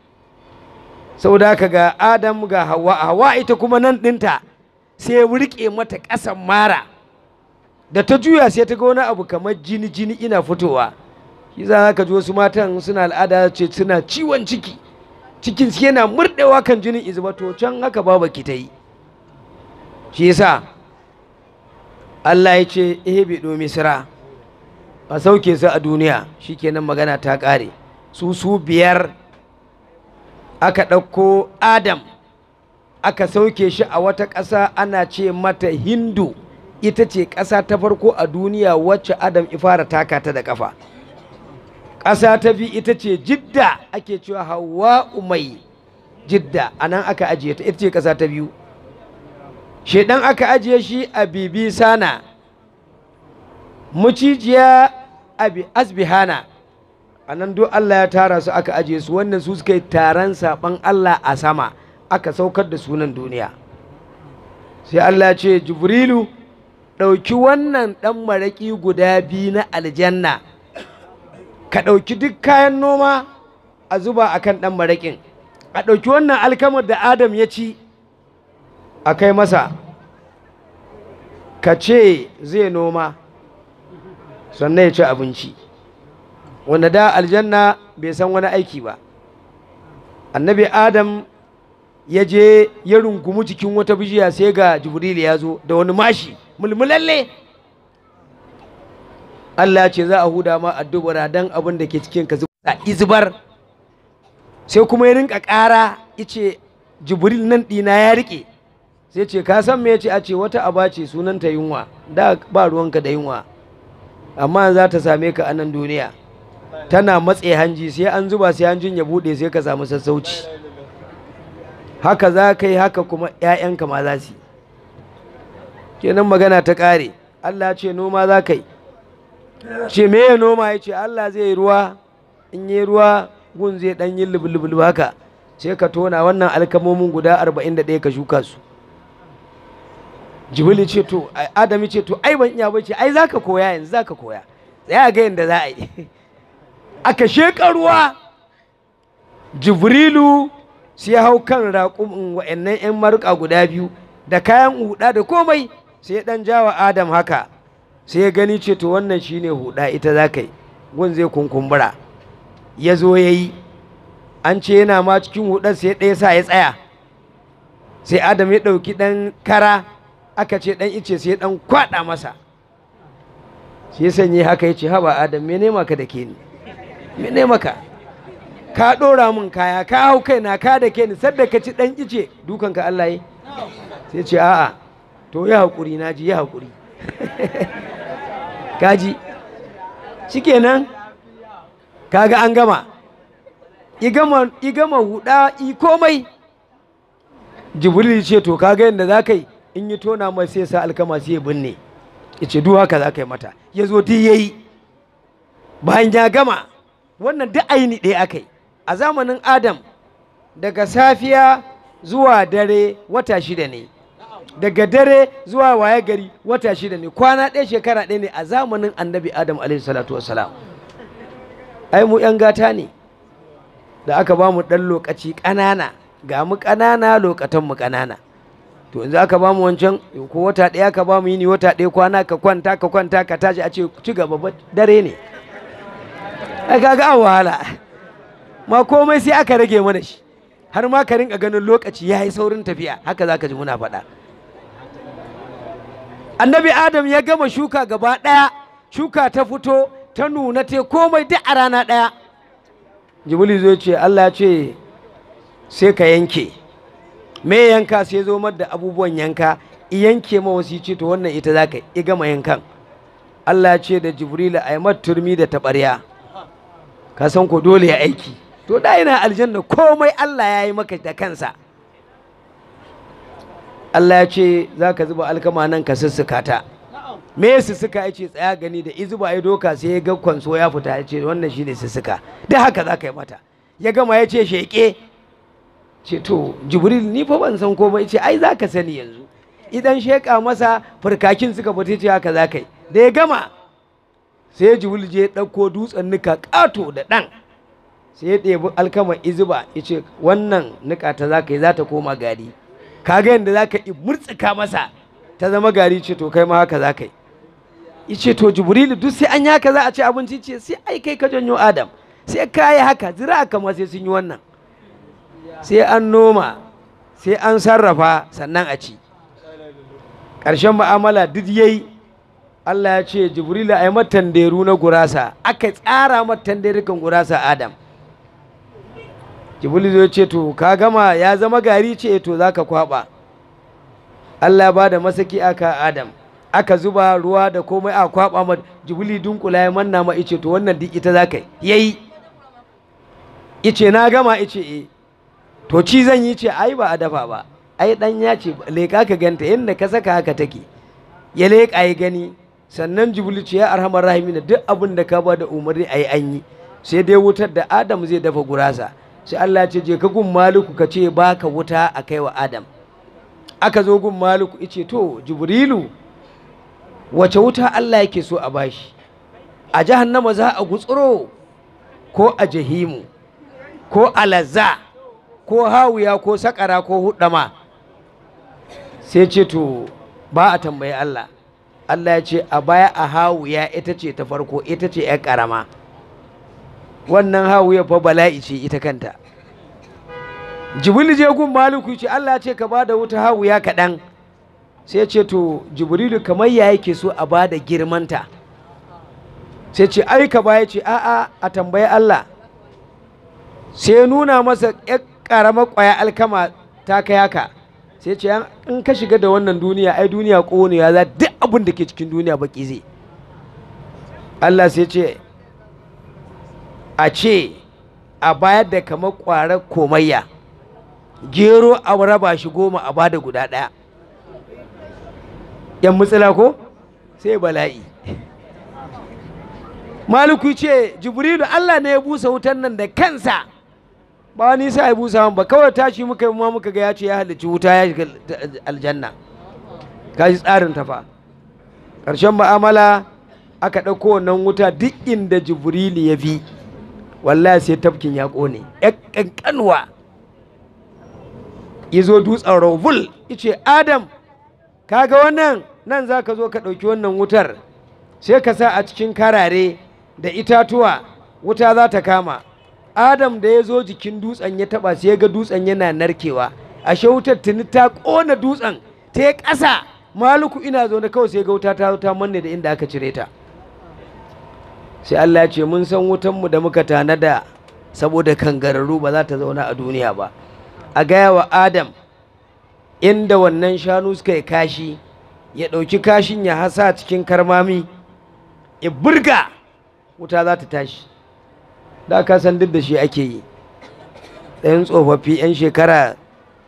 saboda haka ga Adam ga Hawa Hawa ita kuma nan ɗinta sai wurke mata ƙasan mara da ta juya sai ta ga wani abu kamar jini jini ina fitowa shi za ka ji wasu matan suna al'ada ce suna ciwon ciki cikin su yana murɗewa kan jinin izuba to can haka baba ki ta yi shi yasa Allah ya ce ihbidu misra a sauke su a duniya shikenan magana ta ƙare su su biyar aka ɗauko Adam aka sauke shi a wata ƙasa ana ce mata hindu ita ce ƙasa ta farko a duniya wacce adam ifara taka ta da ƙafa ƙasa ta bi ita ce jidda ake cewa hawa mai jidda a nan aka ajiye ta ita ce ƙasa ta biyu shaidan aka ajiye shi a bibi sana mucijiya abi asbihana a nan duk Allah ya tara su aka ajiye su wannan su suka yi taron saɓan Allah a sama aka saukar da sunan duniya sai Allah ce jibrilu ɗauki wannan ɗan maraƙi guda biyu na aljanna ka ɗauki duk kayan noma a zuba a kan ɗan maraƙin a ɗauki wannan alkamar da adam ya ci a kai masa ka ce zai noma sannan ya ci abinci wanda da aljanna bai san wani aiki ba annabi adam ya je ya rungumi jikin wata bishiya sai ga jibril ya zo da wani mashi mulmulalle Allah ya ce za a huda ma addubara dan abin da ke cikin ka zuba izbar sai kuma ya rinka ƙara yace jibril nan ɗina ya rike sai ce ka san me yace a ce wata aba ce sunanta yunwa da ba ruwanka da yunwa amma za ta same ka a nan duniya tana matse hanji sai an zuba sai hanjin ya bude sai ka samu sassauci haka za ka yi haka kuma 'ya'yanka ma za su yi kenan magana ta ƙare Allah ce noma za ka yi ce me ya noma ya ce Allah zai yi ruwa in yi ruwa gun zai ɗan yi lubulubul haka sai ka tona wannan alkamomin guda arba'in da ɗaya ka shuka su jibili ce to adami ce to ai ban iya bace ai za ka koya yanzu za ka koya tsaya ga yadda za a yi aka sheƙa ruwa jibrilu sai hau kan raƙumin wa'annan 'yan maruƙa guda biyu da kayan huɗa da komai sai ɗan jawa adam haka sai ya gani ce to wannan shine huɗa ita za ka yi gun zai kunkumbura ya zo ya yi an ce yana ma cikin huɗar sai ɗaya sa ya tsaya sai adam ya ɗauki ɗan kara aka ce ɗan ice sai ɗan kwaɗa masa sai sanye haka ya ce haba adam mene maka da ke ni mene maka ka ɗora min kaya ka hau kaina ka da ke ni sadda ka ci ɗan ice dukanka Allah yi sai ce a'a to ya haƙuri na ji ya haƙuri kaji shikenan kaga an gama i gama i gama huda i komai jibril ce to kaga yadda za ka yi in yi tona mai sai sa alkama sai ya binne ya ce duk haka za ka yi mata ya zo duk ya yi bayan ya gama wannan duk aini ɗaya aka yi a zamanin adam daga safiya zuwa dare wata shida ne daga dare zuwa waye gari wata shida ne kwana ɗaya shekara ɗaya ne a zamanin annabi adam alaihi salatu wassalam ai mu yan gata ne da aka ba mu ɗan lokaci ƙanana ga mu ƙanana lokatan mu ƙanana to yanzu aka ba mu wancan ko wata ɗaya ka ba mu yini wata ɗaya kwana ka kwanta ka kwanta ka tashi a ce ci gaba dare ne ai kaga an wahala ma komai sai aka rage mana shi har ma ka rinka ganin lokaci ya yi saurin tafiya haka za ka ji muna faɗa annabi adam ya gama shuka gaba ɗaya shuka ta fito ta nuna te komai duk a rana ɗaya jibili zai ce allah ya ce sai ka yanke me yanka sai zo da abubuwan yanka i yanke ma wasu ce to wannan ita za ka i gama yankan allah ya ce da jibrila a yi turmi da taɓarya ka san ko dole ya aiki to da yana aljanna komai Allah ya yi maka da kansa Allah ya ce za ka zuba alkama nan ka sussuka ta me ya sussuka ya ce tsaya gani da izuba ya doka sai ya ga kwanso ya fita ya ce wannan shine sussuka da haka za ka yi mata ya gama ya ce sheƙe ce to jibril ni fa ban san komai ce ai za ka sani yanzu idan sheƙa masa farkakin suka fita ce haka za ka yi da ya gama sai jibril je ɗauko dutsen nika ƙato da ɗan sai ya ɗebi alkama izuba ya ce wannan nika ta za ka yi za ta koma gari kaga yadda za ka murtsika masa ta zama gari ce to kai ma haka za ka yi ya ce to jibrilu duk sai an yi haka za a ci abinci ce sai ai kai ka janyo adam sai ka yi haka zira kama sai sun yi wannan sai an noma sai an sarrafa sannan a ci ƙarshen ma'amala duk yayi Allah ya ce jibrilu a yi matanderu na gurasa aka tsara matanderukan gurasa adam jibril zai ce to ka gama ya zama gari ce to za ka kwaba Allah ba da masaki aka Adam aka zuba ruwa da komai a kwaba ma jibril dunkula ya manna ma ice to wannan duk ita za ka yi ice na gama ice eh to ci zan yi ce ai ba a dafa ba ai dan ya ce leƙa ka ganta yadda ka saka haka take ya leƙa ya gani sannan jibril ce ya arhamar rahimina duk abin da ka ba da umarni a yi an yi sai dai wutar da adam zai dafa gurasa sai Allah ya ce je ka gun maliku ka ce baka wuta a kai wa adam aka zo gun maliku ice to jibrilu wace wuta Allah yake so a bashi a jahannama za a gutsuro ko a jahimu ko a lazza ko hawiya ko sakara ko hudama sai ce to ba a tambayi Allah Allah ya ce a baya a hawiya ita ce ta farko ita ce 'yan karama wannan hawiya fa bala'i ce ita kanta jibril je gun maliku ce Allah ya ce ka ba da wuta hawiya kaɗan sai ce to jibrilu kamar ya yake so a ba da girmanta sai ce ai ka baya ce a'a a tambayi Allah sai nuna masa ƴar ƙaramar ƙwaya alkama ta kai haka sai ce in ka shiga da wannan duniya ai duniya ƙonewa za duk abin da ke cikin duniya baki zai Allah sai ce a ce a bayar da kamar ƙwarar komayya gero a raba shi goma a bada guda ɗaya yan mutsila ko sai bala'i maliku ce jibrilu Allah ne ya busa wutan nan da kansa ba wani sa ya busa ba kawai tashi muka yi ma muka ga ya ce ya halicci wuta ya shiga aljanna kaji tsarin ta fa ƙarshen ma'amala aka ɗauko wannan wuta duk inda jibrilu ya bi wallahi sai tafkin ya ƙone ya ƙanƙanwa ya zo dutsen rovul ice adam kaga wannan nan za ka zo ka ɗauki wannan wutar sai ka sa a cikin karare da itatuwa wuta za ta kama adam da ya zo jikin dutsen ya taba sai ga dutsen yana narkewa ashe wutar tuni ta ƙona dutsen ta yi ƙasa maluku ina zo na kawai sai ga wuta ta ta manne da inda aka cire ta sai Allah ya ce mun san wutanmu da muka tanada saboda kangararru ba za ta zauna a duniya ba a gaya wa adam inda wannan shanu suka yi kashi ya ɗauki kashin ya hasa cikin karmami ya burga wuta za ta tashi da ka san duk da shi ake yi ɗayan tsofaffi 'yan shekara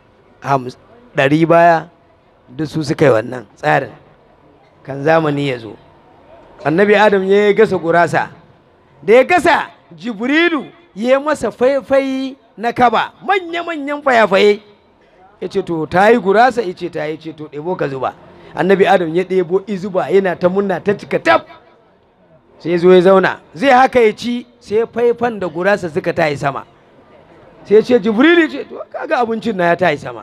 ɗari baya duk su suka yi wannan tsarin kan zamani ya zo annabi adam ya gasa gurasa da ya gasa jibrilu ya masa faifai na kaba manya-manyan fayafaye ya ce to ta yi gurasa ya ce ta yi ce to ɗebo ka zuba annabi adam ya ɗebo izuba yana ta munna ta cika tab sai zo ya zauna zai haka ya ci sai faifan da gurasa suka tayi sama sai ce jibrilu ce to kaga abincin na ya tayi sama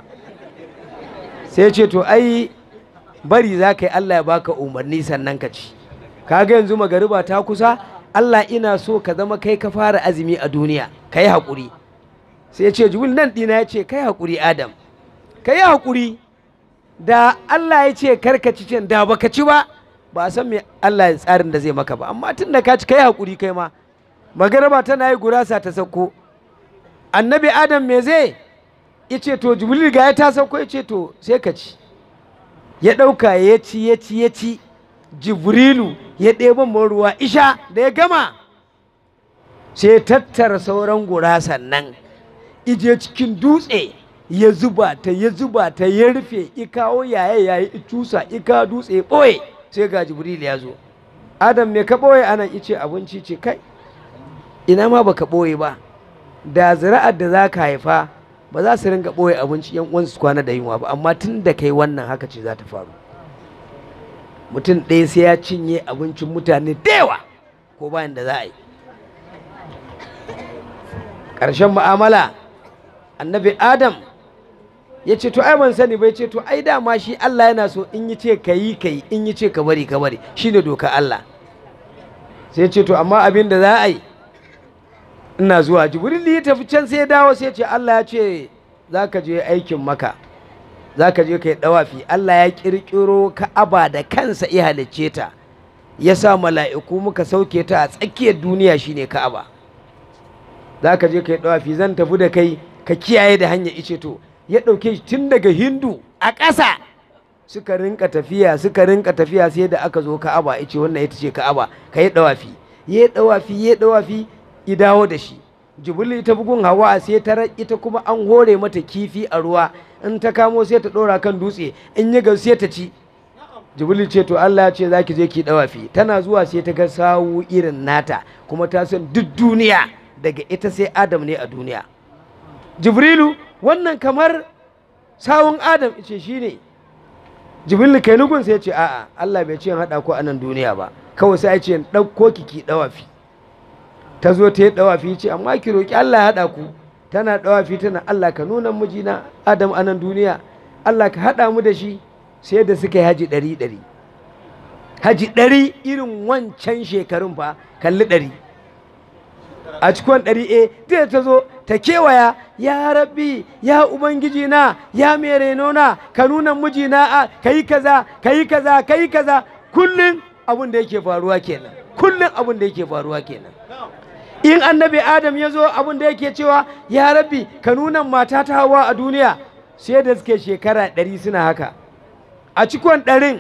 sai ce to ai bari za ka yi allah ya baka umarni sannan ka ci kaga yanzu magariba ta kusa allah ina so ka zama kai ka fara azumi a duniya ka yi haƙuri sai ce jibril nan ɗina ya ce kai haƙuri adam ka yi haƙuri da allah ya ce karka ci can da baka ci ba ba a san me Allah ya tsarin da zai maka ba amma tun da ka ci kai hakuri kai ma magaraba tana yi gurasa ta sauko annabi adam me zai ice to jibril ga ya ta sauko ice to sai ka ci ya ɗauka ya ci ya ci ya ci jibrilu ya ɗeba ruwa isha da ya gama sai ya tattara sauran gurasan nan ije cikin dutse ya zuba ta ya zuba ta ya rufe ikawo yaye yayi icusa ika dutse ɓoye sai ga jibril ya zo adam me ka ɓoye anan ice abinci ce kai ina ma baka ɓoye ba da zira'ar da za ka haifa ba za su ringa ɓoye abinci yan uwansu su kwana da yunwa ba amma tun da kai wannan haka ce za ta faru mutum ɗaya sai ya cinye abincin mutane da yawa ko bayan da za a yi ƙarshen mu'amala annabi adam ya ce to ai ban sani bai ce to ai dama shi Allah yana so in yi ce ka yi ka yi in yi ce ka bari ka bari shine doka Allah sai ce to amma abin da za a yi ina zuwa jibril ya tafi can sai ya dawo sai ce Allah ya ce za ka je aikin maka za ka je ka yi dawafi Allah ya kirkiro ka'aba da kansa ya halicce ta ya sa mala'iku muka sauke ta a tsakiyar duniya shine ka'aba za ka je ka yi ɗawafi zan tafi da kai ka kiyaye da hanyar ice to ya ɗauke shi tun daga hindu a ƙasa suka rinka tafiya suka rinka tafiya sai da aka zo ka'aba ice wannan ita ce ka'aba ka yi ɗawafi ya yi ɗawafi ya yi ɗawafi ya dawo da shi jibril ta bugun hawa sai ta ita kuma an hore mata kifi a ruwa in ta kamo sai ta ɗora kan dutse in yi gau sai ta ci jibril ce to Allah ya ce za ki je ki ɗawafi tana zuwa sai ta ga sawu irin nata kuma ta san duk duniya daga ita sai adam ne a duniya jibrilu wannan kamar sawun adam ce shi ne jibrilu kai nugun sai ce a'a Allah bai ce haɗa ku a nan duniya ba kawai sai ce ɗauko ki ki ɗawafi ta zo ta yi ɗawafi ce amma ki roƙi Allah ya haɗa ku tana ɗawafi tana Allah ka nuna mijina adam a nan duniya Allah ka haɗa mu da shi sai da suka yi haji ɗari ɗari haji ɗari irin wancan shekarun fa kalli ɗari a cikin ɗari e ta ta zo ta kewaya ya rabbi ya ubangiji na ya mai renona ka nuna mijina a ka yi kaza ka yi kaza ka yi kaza kullum abin da yake faruwa kenan kullum abin da yake faruwa kenan in annabi adam ya zo abin da yake cewa ya rabbi ka nuna mata ta hawa a duniya sai da suke shekara ɗari suna haka a cikon ɗarin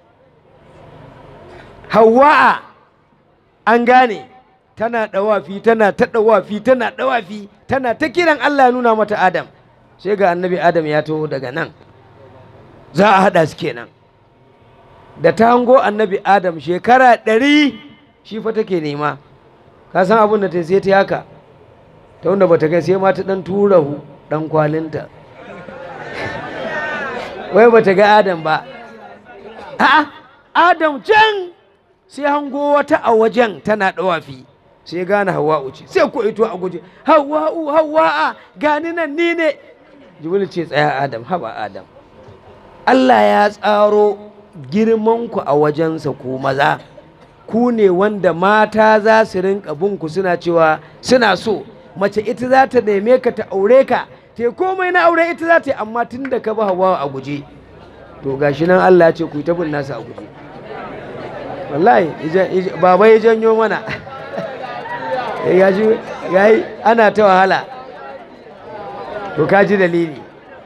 hawa'a an gane tana ɗawafi tana ta ɗawafi tana ɗawafi tana ta kiran Allah ya nuna mata Adam sai ga annabi Adam ya taho daga nan za a haɗa su kenan da ta hango annabi Adam shekara ɗari shi fa take nema ka san abin da ta sai ta haka ta wanda bata kai sai ma ta ɗan tura hu ɗan kwalinta wai bata ga Adam ba a'a Adam can sai hango wata a wajen tana ɗawafi sai gane hawa'u ce sai ko ito a guje hawa'u hawa'a gani nan ni ne jibril ce tsaya adam haba adam Allah ya tsaro girmanku a wajensa ku maza ku ne wanda mata za su rinka ku suna cewa suna so mace ita za ta neme ka ta aure ka te komai na aure ita za ta yi amma tun da ka ba hawa a guje to gashi nan Allah ya ce ku yi ta bin nasa a guje wallahi baba ya janyo mana ya ji ya yi ana ta wahala to ka ji dalili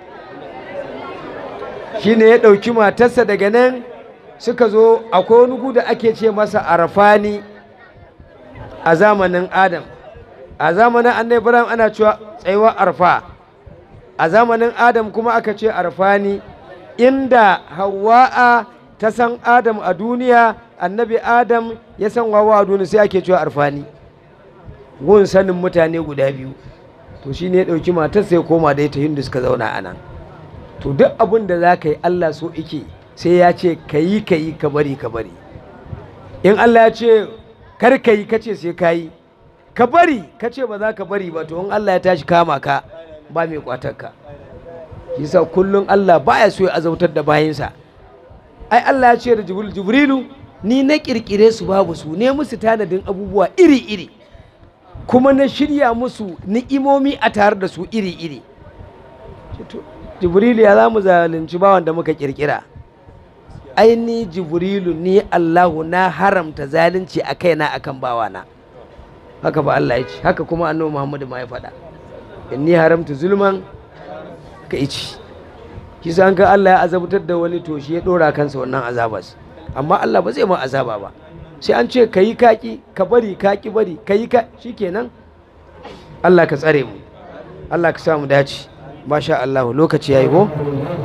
shi ne ya ɗauki matarsa daga nan suka zo akwai wani gu da ake ce masa arfani a zamanin adam a zamanin annai ibrahim ana cewa tsayuwa arfa a zamanin adam kuma aka ce arfani inda hawa'a ta san adam a duniya annabi adam ya san wawa a duniya sai ake cewa arfani gun sanin mutane guda biyu to shi ne ya ɗauki matar sai koma da ita hindu suka zauna a nan to duk abin da za ka yi allah so ike sai ya ce ka yi ka yi ka bari ka bari in allah ya ce kar ka yi ka ce sai ka yi ka bari ka ce ba za ka bari ba to in allah ya tashi kama ka ba mai kwatar ka shi sa kullum allah baya so ya azautar da bayansa ai allah ya ce da jibrilu ni na kirkire su babu su ne musu tanadin abubuwa iri-iri kuma na shirya musu ni'imomi a tare da su iri-iri jibrilu ya za mu zalunci bawan da muka kirkira ai ni jibrilu ni allahu na haramta zalunci a kaina akan bawana haka ba allah ya ce haka kuma annabi muhammadu ma ya faɗa inni haramta zulman ka ici kisa an ka allah ya azabtar da wani to shi ya ɗora kansa wannan azabas amma allah ba zai ma azaba ba sai an ce ka yi kaki ka bari kaki bari ka yi ka kenan Allah ka tsare mu Allah ka samu dace masha Allah lokaci yayi ko